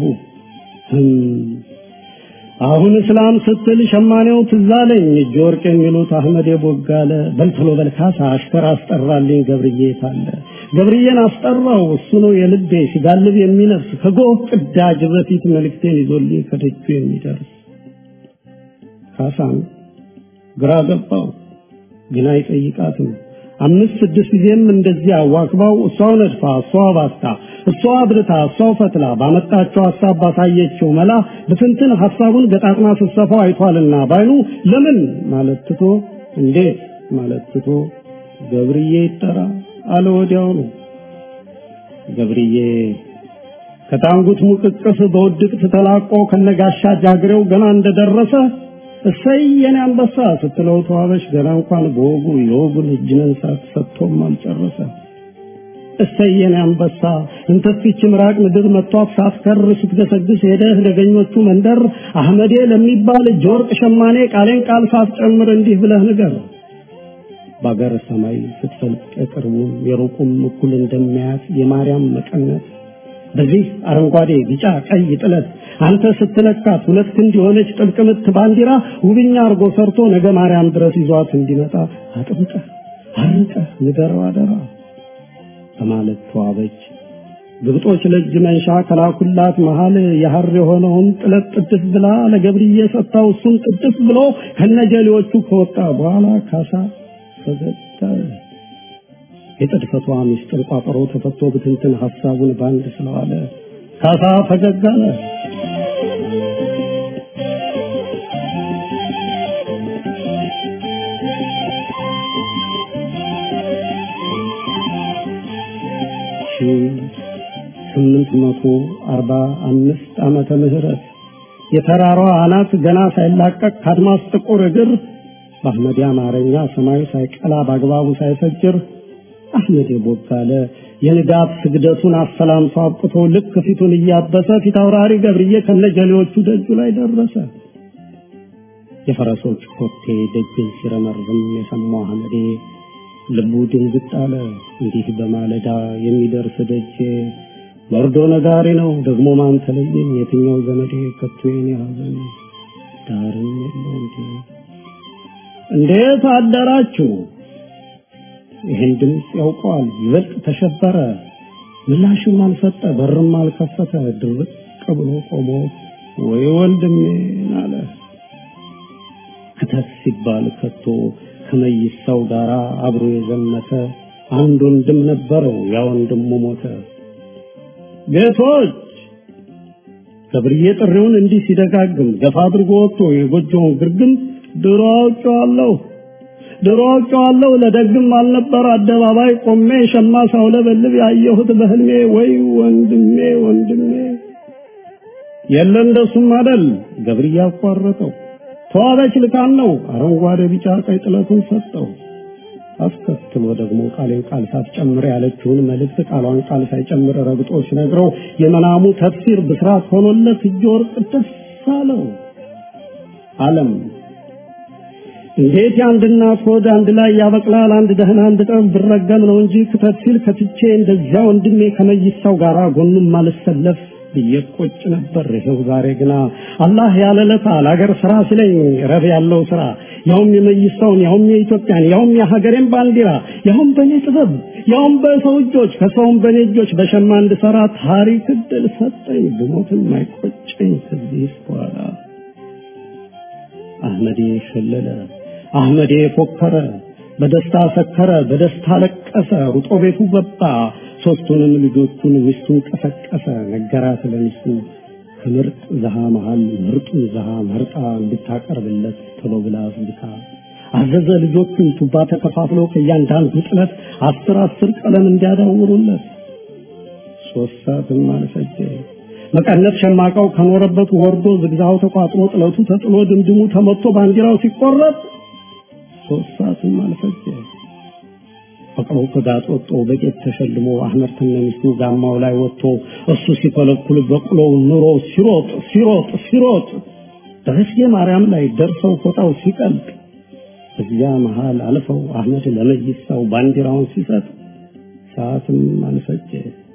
አሁን እስላም ስትል ሸማኔው ትዛለኝ እጅ ወርቅ የሚሉት አህመድ የቦጋለ በልትሎ በልካሳ አሽከር አስጠራልኝ ገብርዬ ታለ ገብርዬን አስጠራው እሱ ነው የልቤ ሲጋልብ የሚነፍስ ከጎህ ቅዳጅ በፊት መልእክቴን ይዞልኝ ከደጁ የሚደርስ ካሳን ግራ ገባው ግን አይጠይቃትም አምስት ስድስት ጊዜም እንደዚህ አዋክባው እሷው ነድፋ እሷው ባስታ እሷው አብርታ እሷው ፈትላ ባመጣቸው ሀሳብ ባሳየችው መላ ብትንትን ሀሳቡን ገጣጥማ ስትሰፋው አይቷልና ባይኑ ለምን ማለት ትቶ እንዴት ማለት ትቶ ገብርዬ ይጠራ አለ ወዲያው ነው ገብርዬ ከታንጉት ሙቅቅስ በውድቅት ተላቆ ከነጋሻ ጃግሬው ገና እንደደረሰ እሰይ የኔ አንበሳ ስትለው ተዋበሽ ገና እንኳን በወጉ የወጉን እጅ መንሳት ሰጥቶም አልጨረሰ። እሰይ የኔ አንበሳ እንተፊች ምራቅ ምድር መጥቷት ሳትከር ስትገሰግስ ሄደህ ደገኞቹ መንደር አህመዴ ለሚባል እጅ ወርቅ ሸማኔ ቃሌን ቃል ሳትጨምር እንዲህ ብለህ ንገር። በአገር ሰማይ ስትፈልቅ የቅርቡም የሩቁም እኩል እንደሚያያት የማርያም መቀነት በዚህ አረንጓዴ ቢጫ ቀይ ጥለት አንተ ስትለካት ሁለት ክንድ የሆነች ጥልቅ ምት ባንዲራ ውብኛ አርጎ ሰርቶ ነገ ማርያም ድረስ ይዟት እንዲመጣ አጥብቀህ አርቀህ ንገረው አደራ በማለት ተዋበች። ግብጦች ለእጅ መንሻ ከላኩላት መሃል የሐር የሆነውን ጥለት ጥድፍ ብላ ለገብርዬ ሰጥታው እሱም ጥድፍ ብሎ ከነጀሌዎቹ ከወጣ በኋላ ካሳ ፈገግታ የጥድፈቷ ምስጢር ቋጠሮ ተፈቶ ብትንትን ሐሳቡን ባንድ ስለዋለ ካሳ ፈገግ አለ። ስምንት መቶ አርባ አምስት ዓመተ ምህረት የተራራዋ አናት ገና ሳይላቀቅ ከአድማስ ጥቁር እግር በአህመድ አማርኛ ሰማዩ ሳይቀላ በአግባቡ ሳይፈጅር አህመድ ቦጋለ የንጋት ስግደቱን አሰላምቶ አብቅቶ ልክ ፊቱን እያበሰ ፊት አውራሪ ገብርዬ ከነጀሌዎቹ ደጁ ላይ ደረሰ። የፈረሶች ኮቴ ደጅን ሲረመርም የሰማው አህመዴ ልቡ ድንግጥ አለ። እንዲህ በማለዳ የሚደርስ ደጄ ወርዶ ነጋሪ ነው ደግሞ ማን ተለየኝ? የትኛው ዘመዴ ከቶ የኔ ሐዘን ዳርም የለው እንዴ? እንዴት አደራችሁ? ይህን ድምፅ ያውቀዋል። ይበልጥ ተሸበረ። ምላሽም አልሰጠ፣ በርም አልከፈተ። ድርቅ ብሎ ቆሞ ወይ ወንድሜን አለ። ክተት ሲባል ከቶ ከመይሳው ጋር አብሮ የዘመተ አንድ ወንድም ነበረው። ያ ወንድሙ ሞተ። ጌቶች ገብርዬ ጥሪውን እንዲህ ሲደጋግም ገፋ አድርጎ ወጥቶ የጎጆውን ግርግም ድሮ አውቄዋለሁ ድሮ አውቄዋለሁ ለደግም አልነበር አደባባይ ቆሜ ሸማ ሳውለበልብ ያየሁት በህልሜ ወይ ወንድሜ ወንድሜ የለ እንደሱም አደል ገብርዬ አቋረጠው ተዋበች ልካን ነው አረንጓዴ ቢጫ ቀይ ጥለቱን ሰጠው አስከትሎ ደግሞ ቃሌን ቃል ሳትጨምር ያለችውን መልእክት ቃሏን ቃል ሳይጨምር ረግጦ ሲነግረው የመናሙ ተፍሲር ብስራት ሆኖለት እጅ ወርቅ ደስ አለው። ዓለም እንዴት የአንድ እናት ሆድ አንድ ላይ ያበቅላል? አንድ ደህና አንድ ጠብ ብረገም ነው እንጂ ክተት ሲል ከትቼ እንደዚያ ወንድሜ ከመይሳው ጋር ጎኑም ማልሰለፍ ብዬ ቆጭ ነበር። ይኸው ዛሬ ግና አላህ ያለለታ ለሀገር ስራ ሲለኝ ረብ ያለው ስራ ያውም የመይሳውን ያውም የኢትዮጵያን ያውም የሀገሬን ባንዲራ ያውም በእኔ ጥበብ ያውም በሰው እጆች ከሰውም በእኔ እጆች በሸማ እንድሰራ ታሪክ እድል ሰጠኝ። ብሞትም አይቆጨኝ ከዚህ በኋላ። አህመዴ ሸለለ፣ አህመዴ ፎከረ፣ በደስታ ሰከረ፣ በደስታ ለቀሰ፣ ሩጦ ቤቱ ገባ። ሶስቱንም ልጆቹን ሚስቱን ቀሰቀሰ፣ ነገራት ለሚስቱ ከምርጥ ዘሃ መሃል ምርጡን ዘሃ መርጣ እንድታቀርብለት ቶሎ ብላ አዝልካ አዘዘ። ልጆቹን ቱባ ተከፋፍለው ከእያንዳንዱ ጥለት አስር አስር ቀለም እንዲያዳውሩለት ሶስት ሰዓትም አልፈጀ። መቀነት ሸማቃው ከኖረበት ወርዶ ዝግዛው ተቋጥሮ ጥለቱ ተጥሎ ድምድሙ ተመቶ ባንዲራው ሲቆረጥ ሶስት ሰዓትም አልፈጀ። ፈቅሮ ከጋጥ ወጥቶ በጌጥ ተሸልሞ አህመድ ከነሚስቱ ጋማው ላይ ወጥቶ እሱ ሲኮለኩል በቅሎው ኑሮ ሲሮጥ ሲሮጥ ሲሮጥ ደረስጌ ማርያም ላይ ደርሰው ፎጣው ሲቀልጥ እዚያ መሃል አልፈው አህመድ ለመይሳው ባንዲራውን ሲሰጥ ሰዓትም አልፈጀ።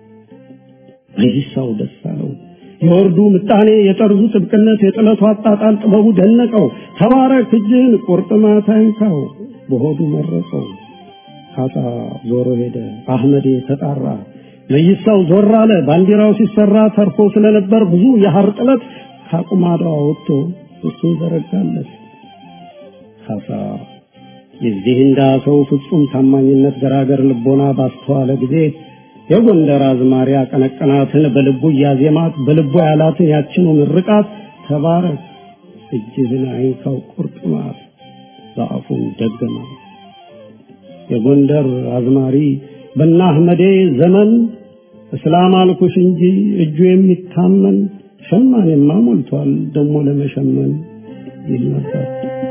መይሳው ደስ አለው። የወርዱ ምጣኔ፣ የጠርዙ ጥብቅነት፣ የጥለቱ አጣጣል ጥበቡ ደነቀው። ተባረክ እጅህን ቁርጥማት አይንካው በሆዱ መረቀው። ካሳ ዞሮ ሄደ። አህመዴ ተጣራ። መይሳው ዞር አለ። ባንዲራው ሲሰራ ተርፎ ስለነበር ብዙ የሐር ጥለት ካቁማዳው ወጥቶ እሱን ዘረጋለት። ካሳ የዚህ እንዳ ሰው ፍጹም ታማኝነት ገራገር ልቦና ባስተዋለ ጊዜ የጎንደር አዝማሪ አቀነቀናትን በልቡ እያዜማት በልቡ ያላትን ያችኑ ምርቃት ተባረክ እጅህን አይንካው ቁርጥማት በአፉም ደገማት። የጎንደር አዝማሪ በና አህመዴ ዘመን እስላም አልኩሽ እንጂ እጁ የሚታመን ሸማኔማ ሞልቷል ደሞ ለመሸመን ይል ነበር።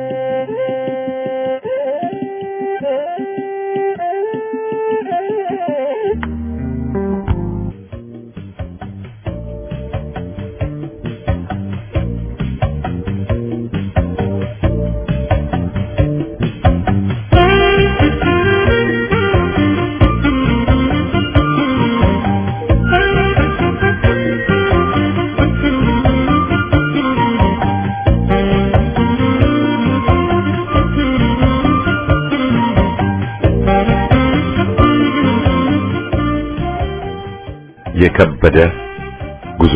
የከበደ ጉዞ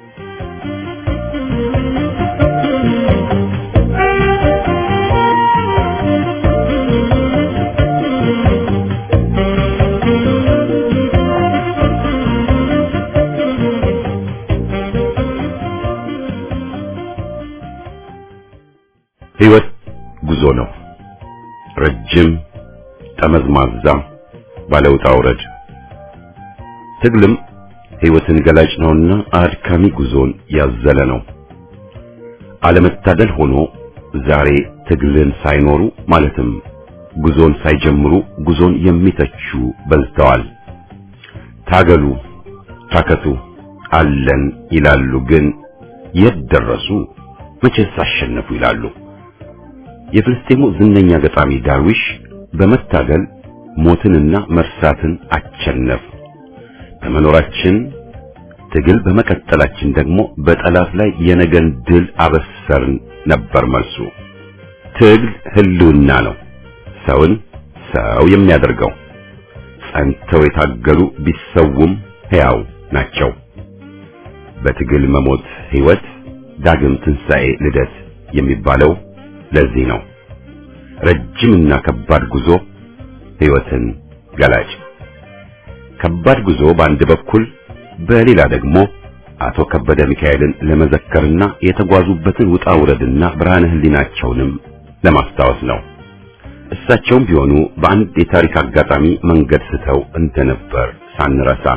ሕይወት ጉዞ ነው። ረጅም ጠመዝማዛ ባለውጣ ውረድ ትግልም ሕይወትን ገላጭ ነውና አድካሚ ጉዞን ያዘለ ነው። አለመታደል ሆኖ ዛሬ ትግልን ሳይኖሩ ማለትም ጉዞን ሳይጀምሩ ጉዞን የሚተቹ በዝተዋል። ታገሉ፣ ታከቱ፣ አለን ይላሉ። ግን የት ደረሱ? መቼስ አሸነፉ ይላሉ። የፍልስጤሙ ዝነኛ ገጣሚ ዳርዊሽ በመታገል ሞትንና መርሳትን አቸነፍ በመኖራችን ትግል በመቀጠላችን ደግሞ በጠላት ላይ የነገን ድል አበሰርን ነበር መልሱ። ትግል ህልውና ነው ሰውን ሰው የሚያደርገው። ጸንተው የታገሉ ቢሰውም ሕያው ናቸው። በትግል መሞት ሕይወት፣ ዳግም ትንሣኤ፣ ልደት የሚባለው ለዚህ ነው። ረጅምና ከባድ ጉዞ ሕይወትን ገላጭ። ከባድ ጉዞ በአንድ በኩል በሌላ ደግሞ አቶ ከበደ ሚካኤልን ለመዘከርና የተጓዙበትን ውጣ ውረድና ብርሃነ ህሊናቸውንም ለማስታወስ ነው። እሳቸውም ቢሆኑ በአንድ የታሪክ አጋጣሚ መንገድ ስተው እንደነበር ሳንረሳ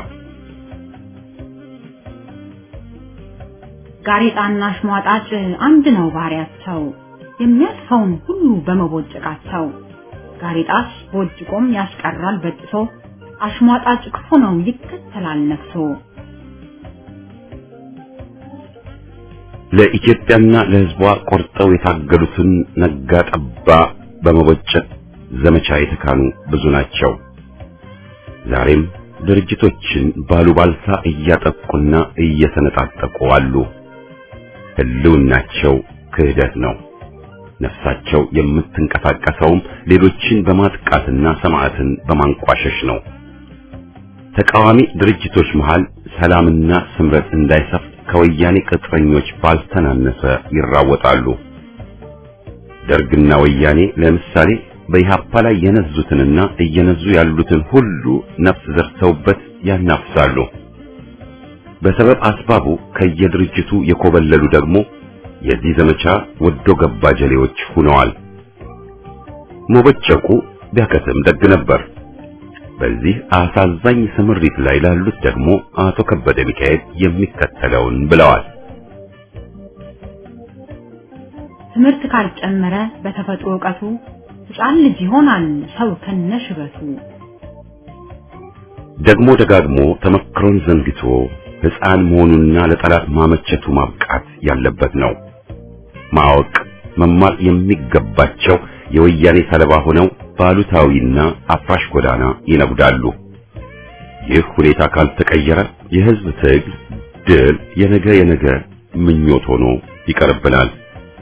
ጋሬጣና አሽሟጣጭ አንድ ነው ባህሪያቸው፣ የሚያልፈውን ሁሉ በመቦጨቃቸው። ጋሬጣስ ቦጭቆም ያስቀራል በጥሶ፣ አሽሟጣጭ ክፉ ነው ይከተላል ነፍሶ። ለኢትዮጵያና ለሕዝቧ ቆርጠው የታገሉትን ነጋ ጠባ በመቦጨቅ ዘመቻ የተካኑ ብዙ ናቸው። ዛሬም ድርጅቶችን ባሉባልታ እያጠቁና እየተነጣጠቁ አሉ። ህልውናቸው ክህደት ነው። ነፍሳቸው የምትንቀሳቀሰውም ሌሎችን በማጥቃትና ሰማዕትን በማንቋሸሽ ነው። ተቃዋሚ ድርጅቶች መሃል ሰላምና ስምረት እንዳይሰፍ ከወያኔ ቅጥረኞች ባልተናነሰ ይራወጣሉ። ደርግና ወያኔ ለምሳሌ በኢህአፓ ላይ የነዙትንና እየነዙ ያሉትን ሁሉ ነፍስ ዘርተውበት ያናፍሳሉ። በሰበብ አስባቡ ከየድርጅቱ የኮበለሉ ደግሞ የዚህ ዘመቻ ወዶ ገባ ጀሌዎች ሆነዋል። መቦጨቁ ቢያከትም ደግ ነበር። በዚህ አሳዛኝ ስምሪት ላይ ላሉት ደግሞ አቶ ከበደ ሚካኤል የሚከተለውን ብለዋል። ትምህርት ካልጨመረ በተፈጥሮ ዕውቀቱ ሕፃን ልጅ ይሆናል ሰው ከነሽበቱ። ደግሞ ደጋግሞ ተመክሮን ዘንግቶ ሕፃን መሆኑና ለጠላት ማመቸቱ ማብቃት ያለበት ነው። ማወቅ መማር የሚገባቸው የወያኔ ሰለባ ሆነው ባሉታዊና አፍራሽ ጎዳና ይነጉዳሉ። ይህ ሁኔታ ካልተቀየረ የሕዝብ ትግል ድል የነገ የነገ ምኞት ሆኖ ይቀርብናል።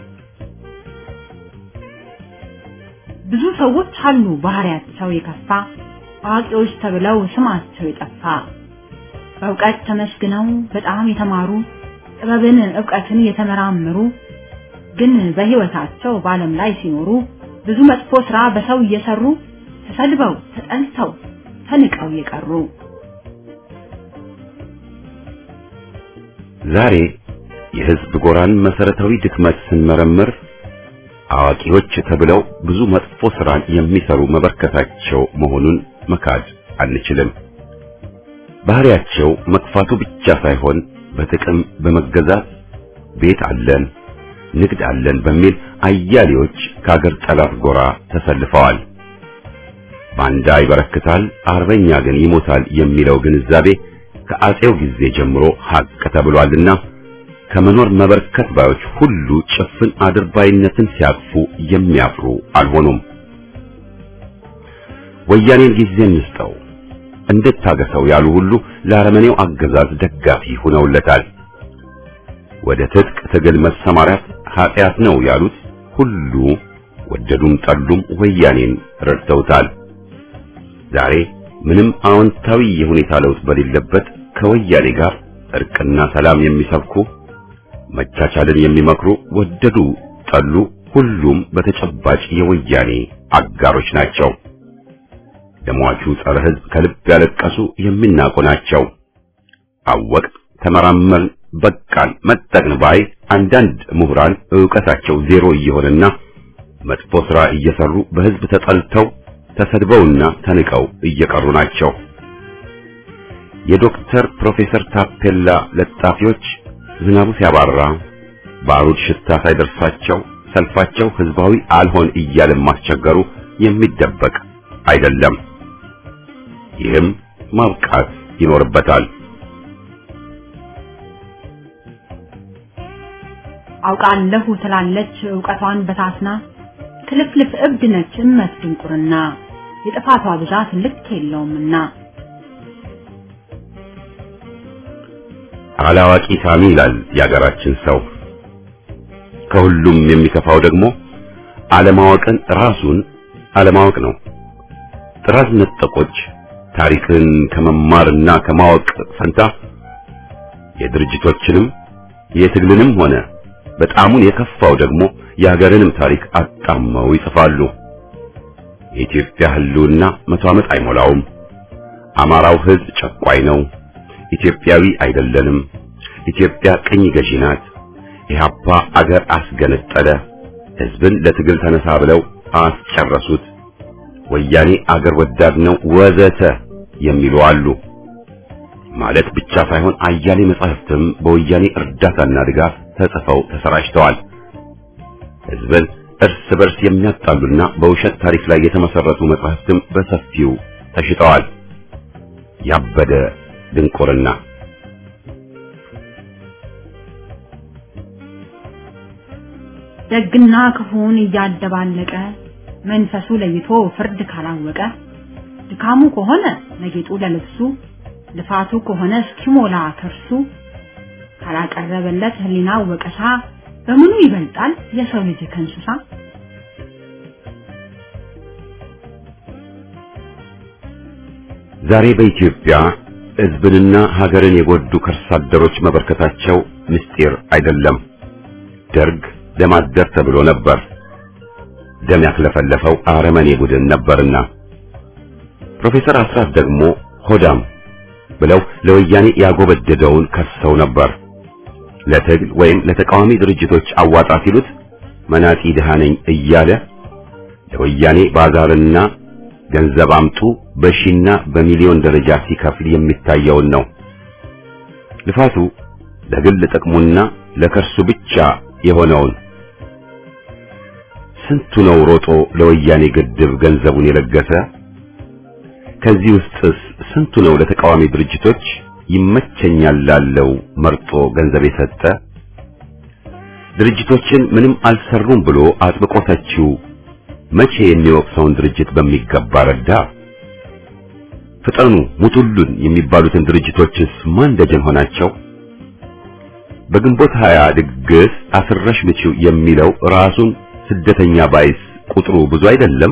ብዙ ሰዎች አሉ ባህሪያቸው የከፋ አዋቂዎች ተብለው ስማቸው የጠፋ በእውቀት ተመስግነው በጣም የተማሩ ጥበብን ዕውቀትን የተመራመሩ ግን በሕይወታቸው በዓለም ላይ ሲኖሩ ብዙ መጥፎ ሥራ በሰው እየሰሩ ተሰድበው ተጠልተው ተንቀው የቀሩ ዛሬ የሕዝብ ጎራን መሰረታዊ ድክመት ስንመረምር አዋቂዎች ተብለው ብዙ መጥፎ ሥራን የሚሰሩ መበርከታቸው መሆኑን መካድ አንችልም። ባህሪያቸው መጥፋቱ ብቻ ሳይሆን በጥቅም በመገዛት ቤት አለን፣ ንግድ አለን በሚል አያሌዎች ከአገር ጠላት ጎራ ተሰልፈዋል። ባንዳ ይበረክታል፣ አርበኛ ግን ይሞታል የሚለው ግንዛቤ ከአጼው ጊዜ ጀምሮ ሀቅ ተብሏልና ከመኖር መበርከት ባዮች ሁሉ ጭፍን አድርባይነትን ሲያቅፉ የሚያፍሩ አልሆኑም። ወያኔን ጊዜ እንስጠው እንድታገሰው ያሉ ሁሉ ለአረመኔው አገዛዝ ደጋፊ ሆነውለታል። ወደ ትጥቅ ትግል መሰማራት ኃጢአት ነው ያሉት ሁሉ ወደዱም ጠሉም ወያኔን ረድተውታል። ዛሬ ምንም አዎንታዊ የሁኔታ ለውጥ በሌለበት ከወያኔ ጋር እርቅና ሰላም የሚሰብኩ መቻቻልን የሚመክሩ ወደዱ ጠሉ ሁሉም በተጨባጭ የወያኔ አጋሮች ናቸው። ለሟቹ ጸረ ሕዝብ ከልብ ያለቀሱ የሚናቁ ናቸው። አወቅ ተመራመርን፣ በቃን፣ መጠቅን ባይ አንዳንድ ምሁራን ዕውቀታቸው ዜሮ እየሆነና መጥፎ ሥራ እየሰሩ በሕዝብ ተጠልተው ተሰድበውና ተንቀው እየቀሩ ናቸው። የዶክተር ፕሮፌሰር ታፔላ ለጣፊዎች ዝናቡ ሲያባራ ባሩድ ሽታ ሳይደርሳቸው ሰልፋቸው ሕዝባዊ አልሆን እያለ ማስቸገሩ የሚደበቅ አይደለም። ይህም ማብቃት ይኖርበታል። አውቃለሁ ትላለች ዕውቀቷን በታስና ክልፍልፍ እብድ ነች እመት ድንቁርና የጥፋቷ ብዛት ልክ የለውምና አላዋቂ ሳሚ ይላል የአገራችን ሰው። ከሁሉም የሚከፋው ደግሞ አለማወቅን ራሱን አለማወቅ ነው። ጥራዝ ነጠቆች ታሪክን ከመማርና ከማወቅ ፈንታ የድርጅቶችንም የትግልንም ሆነ በጣሙን የከፋው ደግሞ የሀገርንም ታሪክ አጣመው ይጽፋሉ። የኢትዮጵያ ሕልውና መቶ ዓመት አይሞላውም። አማራው ሕዝብ ጨቋይ ነው። ኢትዮጵያዊ አይደለንም። ኢትዮጵያ ቅኝ ገዢ ናት። ኢህአፓ አገር አስገነጠለ። ሕዝብን ለትግል ተነሳ ብለው አስጨረሱት። ወያኔ አገር ወዳድ ነው ወዘተ የሚሉ አሉ። ማለት ብቻ ሳይሆን አያሌ መጻሕፍትም በወያኔ እርዳታና ድጋፍ ተጽፈው ተሰራጭተዋል። ሕዝብን እርስ በርስ የሚያጣሉና በውሸት ታሪክ ላይ የተመሰረቱ መጻሕፍትም በሰፊው ተሽጠዋል። ያበደ ድንቁርና ደግና ክፉን እያደባለቀ መንፈሱ ለይቶ ፍርድ ካላወቀ ድካሙ ከሆነ ለጌጡ ለልብሱ ልፋቱ ከሆነ እስኪሞላ ከርሱ ካላቀረበለት ሕሊናው ወቀሳ በምኑ ይበልጣል የሰው ልጅ ከእንስሳ? ዛሬ በኢትዮጵያ ሕዝብንና ሀገርን የጎዱ ከርሳ አደሮች መበርከታቸው ምስጢር አይደለም። ደርግ ደም አደር ተብሎ ነበር። ደም ያክለፈለፈው አረመኔ ቡድን ነበርና ፕሮፌሰር አስራት ደግሞ ሆዳም ብለው ለወያኔ ያጎበደደውን ከሰው ነበር። ለትግል ወይም ለተቃዋሚ ድርጅቶች አዋጣ ሲሉት መናጢ ድሃ ነኝ እያለ ለወያኔ ባዛርና ገንዘብ አምጡ በሺና በሚሊዮን ደረጃ ሲከፍል የሚታየውን ነው። ልፋቱ ለግል ጥቅሙና ለከርሱ ብቻ የሆነውን ስንቱ ነው ሮጦ ለወያኔ ግድብ ገንዘቡን የለገሰ? ከዚህ ውስጥስ ስንቱ ነው ለተቃዋሚ ድርጅቶች ይመቸኛል ላለው መርጦ ገንዘብ የሰጠ? ድርጅቶችን ምንም አልሰሩም ብሎ አጥብቆ ተቺው መቼ የሚወቅሰውን ድርጅት በሚገባ ረዳ? ፍጠኑ ሙቱሉን የሚባሉትን ድርጅቶችስ ማን ደጀን ሆናቸው? በግንቦት ሀያ ድግስ አስረሽ ምቺው የሚለው ራሱን ስደተኛ ባይስ ቁጥሩ ብዙ አይደለም?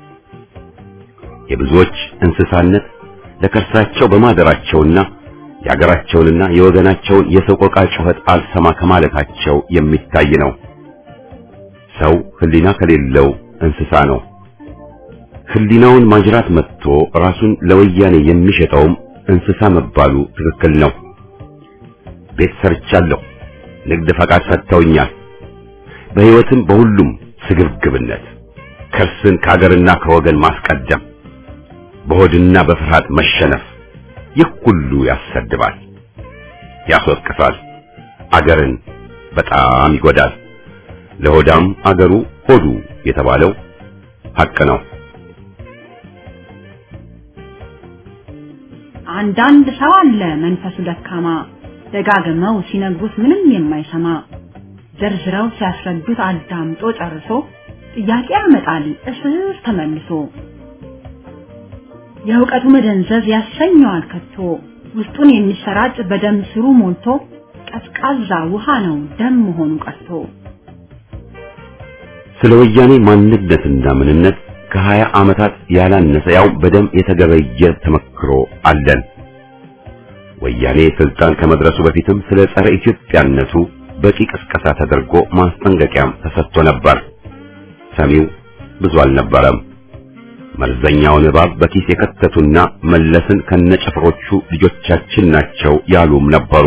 የብዙዎች እንስሳነት ለከርሳቸው በማደራቸውና የአገራቸውንና የወገናቸውን የሰቆቃ ጩኸት አልሰማ ከማለታቸው የሚታይ ነው። ሰው ሕሊና ከሌለው እንስሳ ነው። ሕሊናውን ማጅራት መጥቶ ራሱን ለወያኔ የሚሸጠውም እንስሳ መባሉ ትክክል ነው። ቤት ሰርቻለሁ፣ ንግድ ፈቃድ ሰጥተውኛል። በሕይወትም በሁሉም ስግብግብነት ከርስን ከአገርና ከወገን ማስቀደም በሆድና በፍርሃት መሸነፍ ይህ ሁሉ ያሰድባል፣ ያስወቅሳል፣ አገርን በጣም ይጎዳል። ለሆዳም አገሩ ሆዱ የተባለው ሐቅ ነው። አንዳንድ ሰው አለ መንፈሱ ደካማ ደጋግመው ሲነግሩት ምንም የማይሰማ ዘርዝረው ሲያስረዱት አዳምጦ ጨርሶ ጥያቄ ያመጣል እስር ተመልሶ የእውቀቱ መደንዘዝ ያሰኘዋል ከቶ ውስጡን የሚሰራጭ በደም ስሩ ሞልቶ ቀዝቃዛ ውሃ ነው ደም መሆኑ ቀርቶ ስለ ወያኔ ማንነትና ምንነት ከሀያ ዓመታት ያላነሰ ያው በደም የተገበየ ተመክሮ አለን። ወያኔ ስልጣን ከመድረሱ በፊትም ስለ ጸረ ኢትዮጵያነቱ በቂ ቅስቀሳ ተደርጎ ማስጠንቀቂያም ተሰጥቶ ነበር። ሰሚው ብዙ አልነበረም። መርዘኛውን እባብ በኪስ የከተቱና መለስን ከነጭፍሮቹ ልጆቻችን ናቸው ያሉም ነበሩ።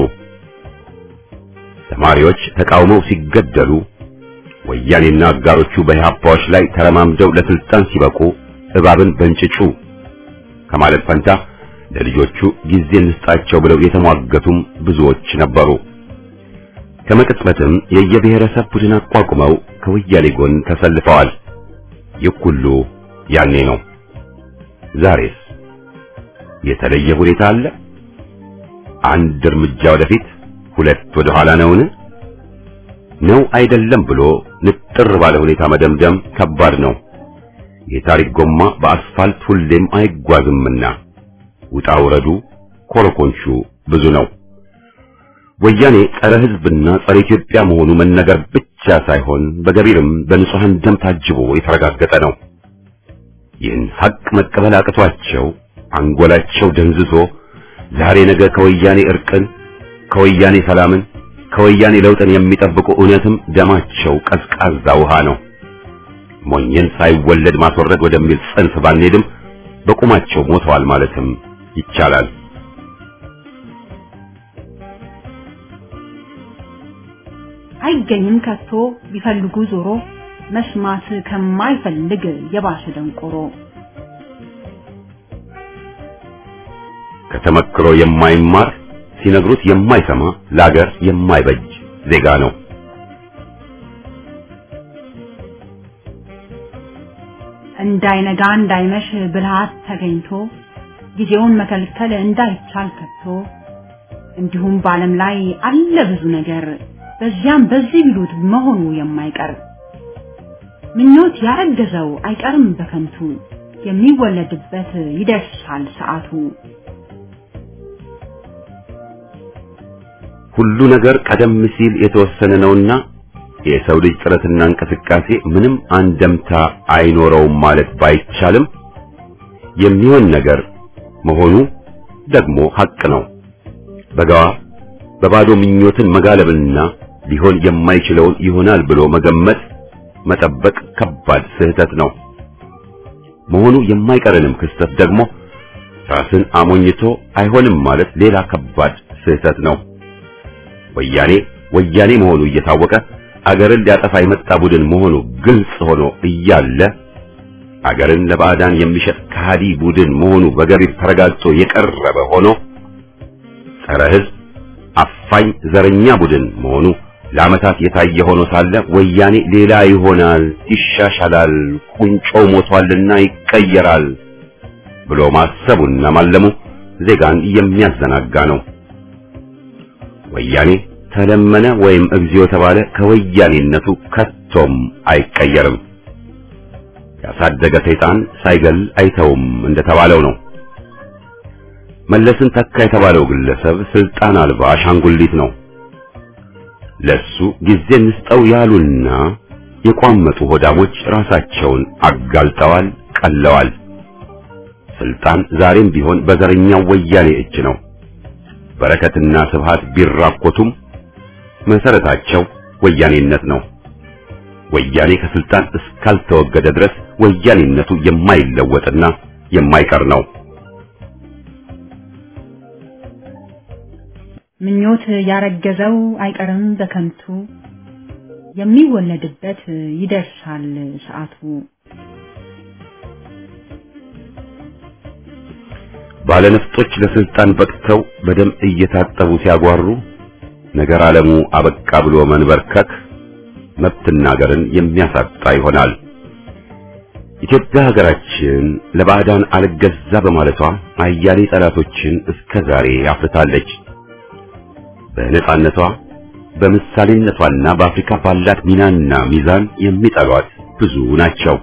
ተማሪዎች ተቃውመው ሲገደሉ ወያኔና አጋሮቹ በኢህአፓዎች ላይ ተረማምደው ለስልጣን ሲበቁ እባብን በእንጭጩ ከማለት ፈንታ ለልጆቹ ጊዜ እንስጣቸው ብለው የተሟገቱም ብዙዎች ነበሩ። ከመቅጽበትም የየብሔረሰብ ቡድን አቋቁመው ከወያኔ ጎን ተሰልፈዋል። ይህ ሁሉ ያኔ ነው። ዛሬስ የተለየ ሁኔታ አለ? አንድ እርምጃ ወደፊት ሁለት ወደ ኋላ ነውን? ነው አይደለም ብሎ ንጥር ባለ ሁኔታ መደምደም ከባድ ነው። የታሪክ ጎማ በአስፋልት ሁሌም አይጓዝምና ውጣ ውረዱ ኮረኮንቹ ብዙ ነው። ወያኔ ጸረ ሕዝብና ጸረ ኢትዮጵያ መሆኑ መነገር ብቻ ሳይሆን በገቢርም በንጹሐን ደም ታጅቦ የተረጋገጠ ነው። ይህን ሐቅ መቀበል አቅቷቸው አንጎላቸው ደንዝዞ ዛሬ ነገ ከወያኔ እርቅን፣ ከወያኔ ሰላምን፣ ከወያኔ ለውጥን የሚጠብቁ እውነትም ደማቸው ቀዝቃዛ ውሃ ነው። ሞኝን ሳይወለድ ማስወረድ ወደሚል ጽንፍ ባንሄድም በቁማቸው ሞተዋል ማለትም ይቻላል። አይገኝም ከቶ ቢፈልጉ ዞሮ መስማት ከማይፈልግ የባሰ ደንቆሮ ከተመክሮ የማይማር ሲነግሩት የማይሰማ ለአገር የማይበጅ ዜጋ ነው። እንዳይነጋ እንዳይመሽ ብልሃት ተገኝቶ ጊዜውን መከልከል እንዳይቻል ከቶ እንዲሁም በዓለም ላይ አለ ብዙ ነገር በዚያም በዚህ ቢሉት መሆኑ የማይቀር ምኞት ያረገዘው አይቀርም በከንቱ የሚወለድበት ይደርሳል ሰዓቱ። ሁሉ ነገር ቀደም ሲል የተወሰነ ነውና የሰው ልጅ ጥረትና እንቅስቃሴ ምንም አንደምታ አይኖረውም ማለት ባይቻልም የሚሆን ነገር መሆኑ ደግሞ ሐቅ ነው። በጋዋ በባዶ ምኞትን መጋለብና ሊሆን የማይችለውን ይሆናል ብሎ መገመት መጠበቅ ከባድ ስህተት ነው። መሆኑ የማይቀርንም ክስተት ደግሞ ራስን አሞኝቶ አይሆንም ማለት ሌላ ከባድ ስህተት ነው። ወያኔ ወያኔ መሆኑ እየታወቀ አገርን ሊያጠፋ የመጣ ቡድን መሆኑ ግልጽ ሆኖ እያለ አገርን ለባዕዳን የሚሸጥ ከሃዲ ቡድን መሆኑ በገቢር ተረጋግጦ የቀረበ ሆኖ ጸረ ሕዝብ አፋኝ ዘረኛ ቡድን መሆኑ ለዓመታት የታየ ሆኖ ሳለ ወያኔ ሌላ ይሆናል፣ ይሻሻላል፣ ቁንጮው ሞቷልና ይቀየራል ብሎ ማሰቡና ማለሙ ዜጋን የሚያዘናጋ ነው። ወያኔ ተለመነ ወይም እግዚኦ ተባለ ከወያኔነቱ ከቶም አይቀየርም። ያሳደገ ሰይጣን ሳይገል አይተውም እንደተባለው ነው። መለስን ተካ የተባለው ግለሰብ ስልጣን አልባ አሻንጉሊት ነው። ለሱ ጊዜ እንስጠው ያሉና የቋመጡ ሆዳሞች ራሳቸውን አጋልጠዋል፣ ቀለዋል። ስልጣን ዛሬም ቢሆን በዘረኛው ወያኔ እጅ ነው። በረከትና ስብሃት ቢራኮቱም መሰረታቸው ወያኔነት ነው። ወያኔ ከስልጣን እስካልተወገደ ድረስ ወያኔነቱ የማይለወጥና የማይቀር ነው። ምኞት ያረገዘው አይቀርም በከንቱ የሚወለድበት ይደርሳል ሰዓቱ። ባለነፍጦች ለስልጣን በቅተው በደም እየታጠቡ ሲያጓሩ ነገር ዓለሙ አበቃ ብሎ መንበርከክ መብትና ሀገርን የሚያሳጣ ይሆናል። ኢትዮጵያ ሀገራችን ለባዕዳን አልገዛ በማለቷ አያሌ ጠላቶችን እስከ ዛሬ አፍርታለች። በነጻነቷ በምሳሌነቷና በአፍሪካ ባላት ሚናና ሚዛን የሚጠሏት ብዙ ናቸው።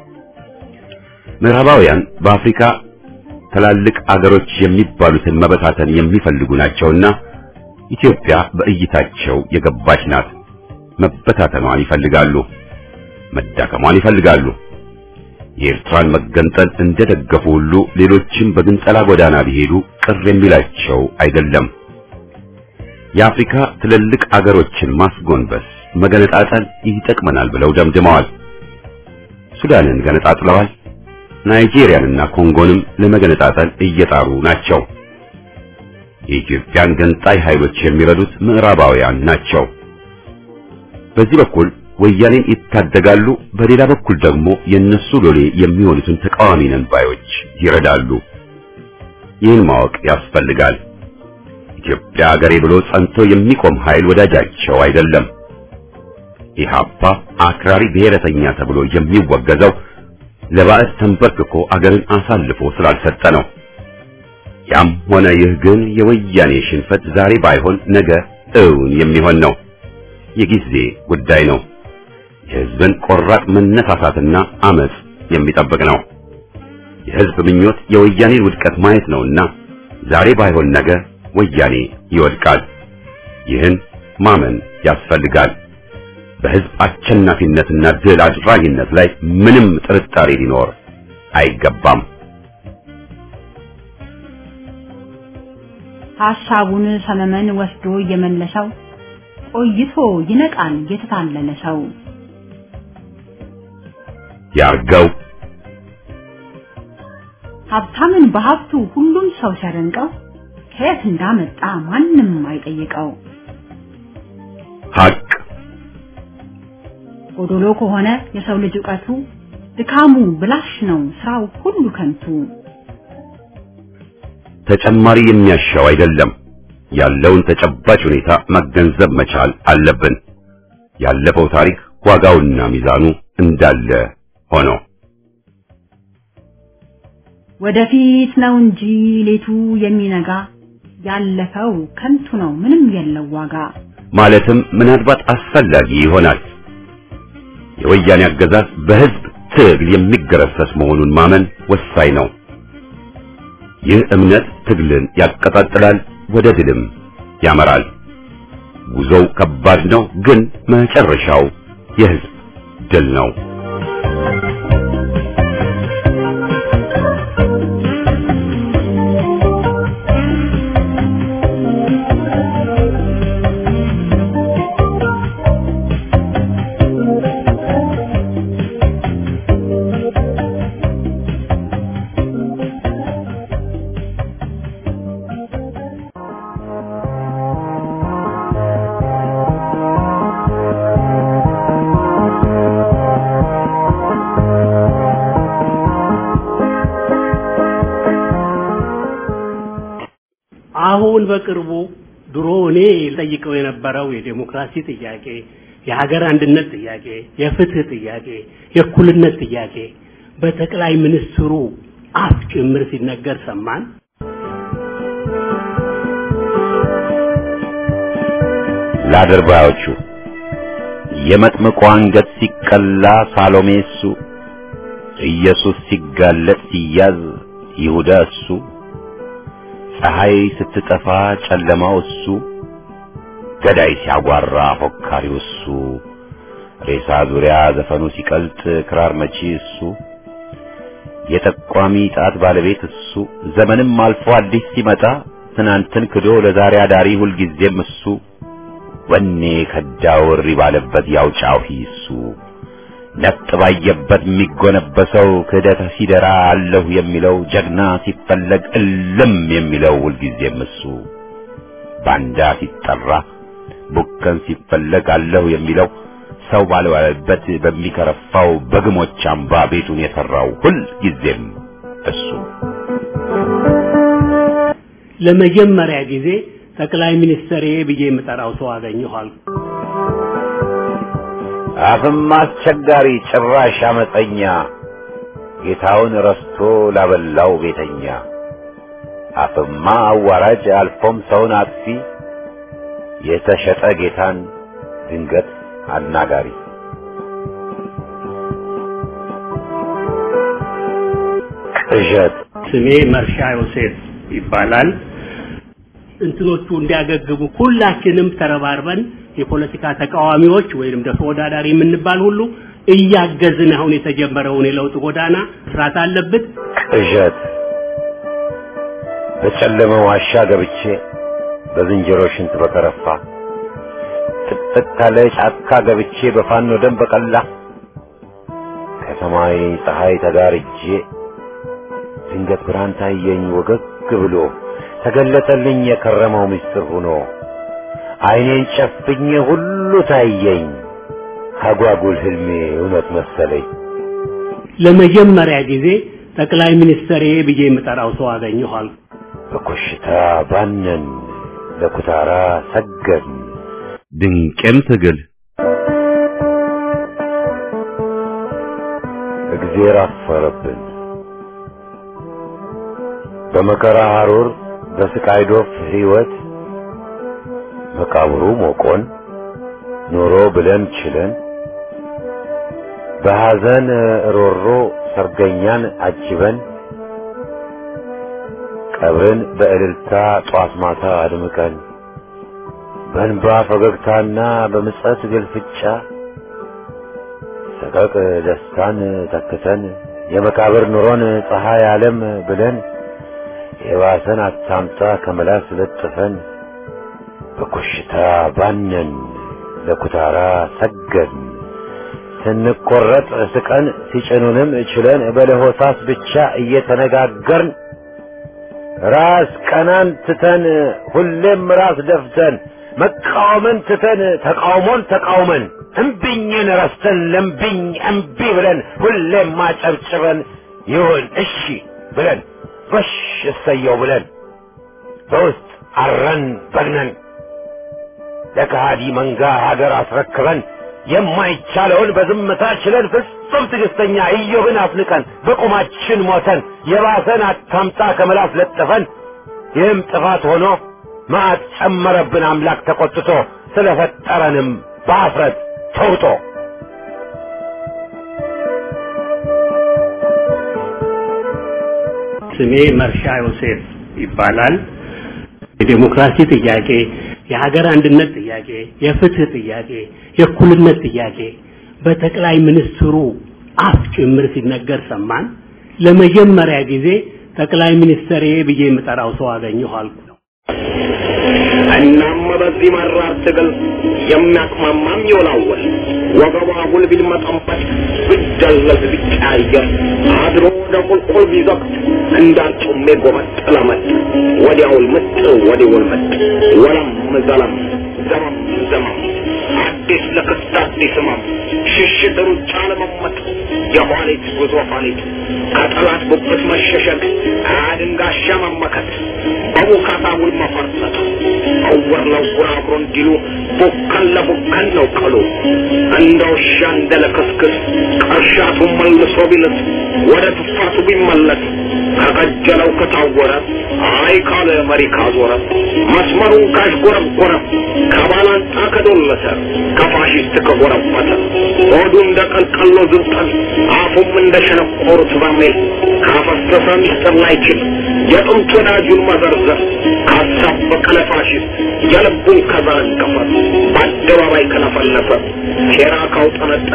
ምዕራባውያን በአፍሪካ ትላልቅ አገሮች የሚባሉትን መበታተን የሚፈልጉ ናቸውና ኢትዮጵያ በእይታቸው የገባች ናት። መበታተኗን ይፈልጋሉ፣ መዳከሟን ይፈልጋሉ። የኤርትራን መገንጠል እንደደገፉ ሁሉ ሌሎችም በግንጠላ ጎዳና ቢሄዱ ቅር የሚላቸው አይደለም። የአፍሪካ ትልልቅ አገሮችን ማስጎንበስ፣ መገነጣጠል ይጠቅመናል ብለው ደምድመዋል። ሱዳንን ገነጣጥለዋል። ናይጄሪያንና ኮንጎንም ለመገነጣጠል እየጣሩ ናቸው። የኢትዮጵያን ገንጣይ ኃይሎች የሚረዱት ምዕራባውያን ናቸው። በዚህ በኩል ወያኔን ይታደጋሉ፣ በሌላ በኩል ደግሞ የነሱ ሎሌ የሚሆኑትን ተቃዋሚ ነን ባዮች ይረዳሉ። ይህን ማወቅ ያስፈልጋል። ኢትዮጵያ አገሬ ብሎ ጸንቶ የሚቆም ኃይል ወዳጃቸው አይደለም። ኢህአፓ አክራሪ ብሔረተኛ ተብሎ የሚወገዘው ለባዕድ ተንበርክኮ አገርን አሳልፎ ስላልሰጠ ነው። ያም ሆነ ይህ ግን የወያኔ ሽንፈት ዛሬ ባይሆን ነገ እውን የሚሆን ነው። የጊዜ ጉዳይ ነው። የሕዝብን ቆራጥ መነሳሳትና አመጽ የሚጠብቅ ነው። የሕዝብ ምኞት የወያኔን ውድቀት ማየት ነውና ዛሬ ባይሆን ነገ ወያኔ ይወድቃል። ይህን ማመን ያስፈልጋል። በሕዝብ አሸናፊነትና ድል አድራጊነት ላይ ምንም ጥርጣሬ ሊኖር አይገባም። ሐሳቡን ሰመመን ወስዶ እየመለሰው ቆይቶ ይነቃል የተታለለ ሰው። ያርገው ሀብታምን በሀብቱ ሁሉም ሰው ሲያደንቀው ከየት እንዳመጣ ማንም አይጠይቀው። ሐቅ ጎዶሎ ከሆነ የሰው ልጅ ዕውቀቱ ድካሙ ብላሽ ነው ስራው ሁሉ ከንቱ። ተጨማሪ የሚያሻው አይደለም። ያለውን ተጨባጭ ሁኔታ መገንዘብ መቻል አለብን። ያለፈው ታሪክ ዋጋውና ሚዛኑ እንዳለ ሆኖ ወደፊት ነው እንጂ ሌቱ የሚነጋ ያለፈው ከንቱ ነው ምንም የለው ዋጋ። ማለትም ምናልባት አስፈላጊ ይሆናል። የወያኔ አገዛዝ በሕዝብ ትግል የሚገረሰስ መሆኑን ማመን ወሳኝ ነው። ይህ እምነት ትግልን ያቀጣጥላል፣ ወደ ድልም ያመራል። ጉዞው ከባድ ነው፣ ግን መጨረሻው የሕዝብ ድል ነው። አሁን በቅርቡ ድሮ እኔ ጠይቀው የነበረው የዴሞክራሲ ጥያቄ፣ የሀገር አንድነት ጥያቄ፣ የፍትህ ጥያቄ፣ የእኩልነት ጥያቄ በጠቅላይ ሚኒስትሩ አፍ ጭምር ሲነገር ሰማን። ለአድርባዮቹ የመጥምቁ አንገት ሲቀላ ሳሎሜ እሱ፣ ኢየሱስ ሲጋለጥ ሲያዝ ይሁዳ እሱ፣ ፀሐይ ስትጠፋ ጨለማው እሱ፣ ገዳይ ሲያጓራ ፎካሪው እሱ፣ ሬሳ ዙሪያ ዘፈኑ ሲቀልጥ ክራር መቺ እሱ፣ የጠቋሚ ጣት ባለቤት እሱ፣ ዘመንም አልፎ አዲስ ሲመጣ ትናንትን ክዶ ለዛሬ አዳሪ ሁልጊዜም እሱ ወኔ ከዳው እሪ ባለበት ያውጫው ሂሱ ነጥ ባየበት የሚጎነበሰው ክህደት ሲደራ አለሁ የሚለው ጀግና ሲፈለግ እልም የሚለው ሁልጊዜም እሱ ባንዳ ሲጠራ ቡከን ሲፈለግ አለሁ የሚለው ሰው ባልዋለበት በሚከረፋው በግሞች አምባ ቤቱን የሠራው ሁልጊዜም እሱ ለመጀመሪያ ጊዜ ጠቅላይ ሚኒስትር ብዬ የምጠራው ሰው አገኘኋል። አፍም አስቸጋሪ ጭራሽ አመፀኛ ጌታውን ረስቶ ላበላው ቤተኛ አፍማ አዋራጅ አልፎም ሰውን አጥፊ የተሸጠ ጌታን ድንገት አናጋሪ ቅዠት ስሜ መርሻ ዮሴፍ ይባላል። እንትኖቹ እንዲያገግሙ ሁላችንም ተረባርበን የፖለቲካ ተቃዋሚዎች ወይንም ደግሞ ተወዳዳሪ የምንባል ሁሉ እያገዝን አሁን የተጀመረውን የለውጥ ጎዳና መስራት አለብን። ቅዠት በጨለመ ዋሻ ገብቼ በዝንጀሮ ሽንት በከረፋ ጥቅጥቅ ካለ ጫካ ገብቼ በፋኖ ደም በቀላ ከሰማይ ፀሐይ ተጋርጄ ድንገት ብርሃን ታየኝ ወገግ ብሎ ተገለጠልኝ የከረመው ምስጢር ሆኖ ዓይኔን ጨፍኜ ሁሉ ታየኝ አጓጉል ህልሜ እውነት መሰለኝ። ለመጀመሪያ ጊዜ ጠቅላይ ሚኒስትር ብዬ የምጠራው ሰው አገኘኋል። በኮሽታ ባነን ለኩታራ ሰገን ድንቅም ትግል እግዜር አፈረብን በመከራ ሐሩር በስቃይ ዶፍ ሕይወት መቃብሩ ሞቆን ኖሮ ብለን ችለን በሐዘን ሮሮ ሰርገኛን አጅበን ቀብርን በእልልታ ጧት ማታ አድምቀን በእንባ ፈገግታና በምጸት ግልፍጫ ሰቀቅ ደስታን ተክተን የመቃብር ኑሮን ፀሐይ ዓለም ብለን የባሰን አታምጣ ከመላስ ለጥፈን በኮሽታ ባነን ለኩታራ ሰገድን ስንቆረጥ ስቀን ሲጭኑንም ችለን በለሆሳስ ብቻ እየተነጋገርን ራስ ቀናን ትተን ሁሌም ራስ ደፍተን መቃወምን ትተን ተቃውሞን ተቃውመን እምቢኝን ረስተን ለምቢኝ እምቢ ብለን ሁሌም ማጨብጭበን ይሁን እሺ ብለን በሽ እሰየው ብለን በውስጥ አረን በግነን ለከሃዲ መንጋ ሀገር አስረክበን የማይቻለውን በዝምታ ችለን ፍጹም ትዕግስተኛ ኢዮብን አፍንቀን በቁማችን ሞተን የባሰን አታምጣ ከመላስ ለጥፈን ይህም ጥፋት ሆኖ መዓት ጨመረብን አምላክ ተቆጥቶ ስለፈጠረንም በአፍረት ተውጦ ስሜ መርሻ ዮሴፍ ይባላል። የዴሞክራሲ ጥያቄ፣ የሀገር አንድነት ጥያቄ፣ የፍትህ ጥያቄ፣ የእኩልነት ጥያቄ በጠቅላይ ሚኒስትሩ አፍ ጭምር ሲነገር ሰማን። ለመጀመሪያ ጊዜ ጠቅላይ ሚኒስትር ብዬ የምጠራው ሰው አገኘሁ አልኩ። እናም በዚህ መራር ትግል የሚያቅማማም ይወላወል ወገቧ አጉል ቢልመጠመጥ ቢደለዝ ቢቀያየር አድሮ ወደ ቁልቁል ቢዘቅት እንዳርጩሜ ጎመጥ ለመጥ ወዲያውል ምጥ ወዲውል ምጥ ወለም ዘለም ዘመም ዘመም አዲስ ለክስት አዲስ ህመም ሽሽት ሩጫ ለመመጥ የኋሊት ጉዞ ኋሊት ከጠላት ጉብት መሸሸግ አድንጋሻ መመከት በቡካታ ውል መፈርጠጥ እውር ለውር አብሮ እንዲሉ ቡከን ለቡከን ነው ቀሉ እንደ ውሻ እንደ ለክስክስ ቀርሻቱ መልሶ ቢልስ ወደ ትፋቱ ቢመለስ ከቀጀለው ከታወረ አይ ካለ መሪ ካዞረ መስመሩን ካሽጎረጎረ ከባላንጣ ከዶለተ ከፋሽስት ከጎረበተ ሆዱ እንደ ቀልቀሎ ዝብጠን አፉም እንደ ሸነቆሩት በርሜል ካፈሰሰ ሚስጥር ላይችል የጥንት ወዳጁን መዘርዘር ካሳበቀ ለፋሽስት የልቡን ከዘረገፈ በአደባባይ ከለፈለፈ ሴራ ካውጠነጠ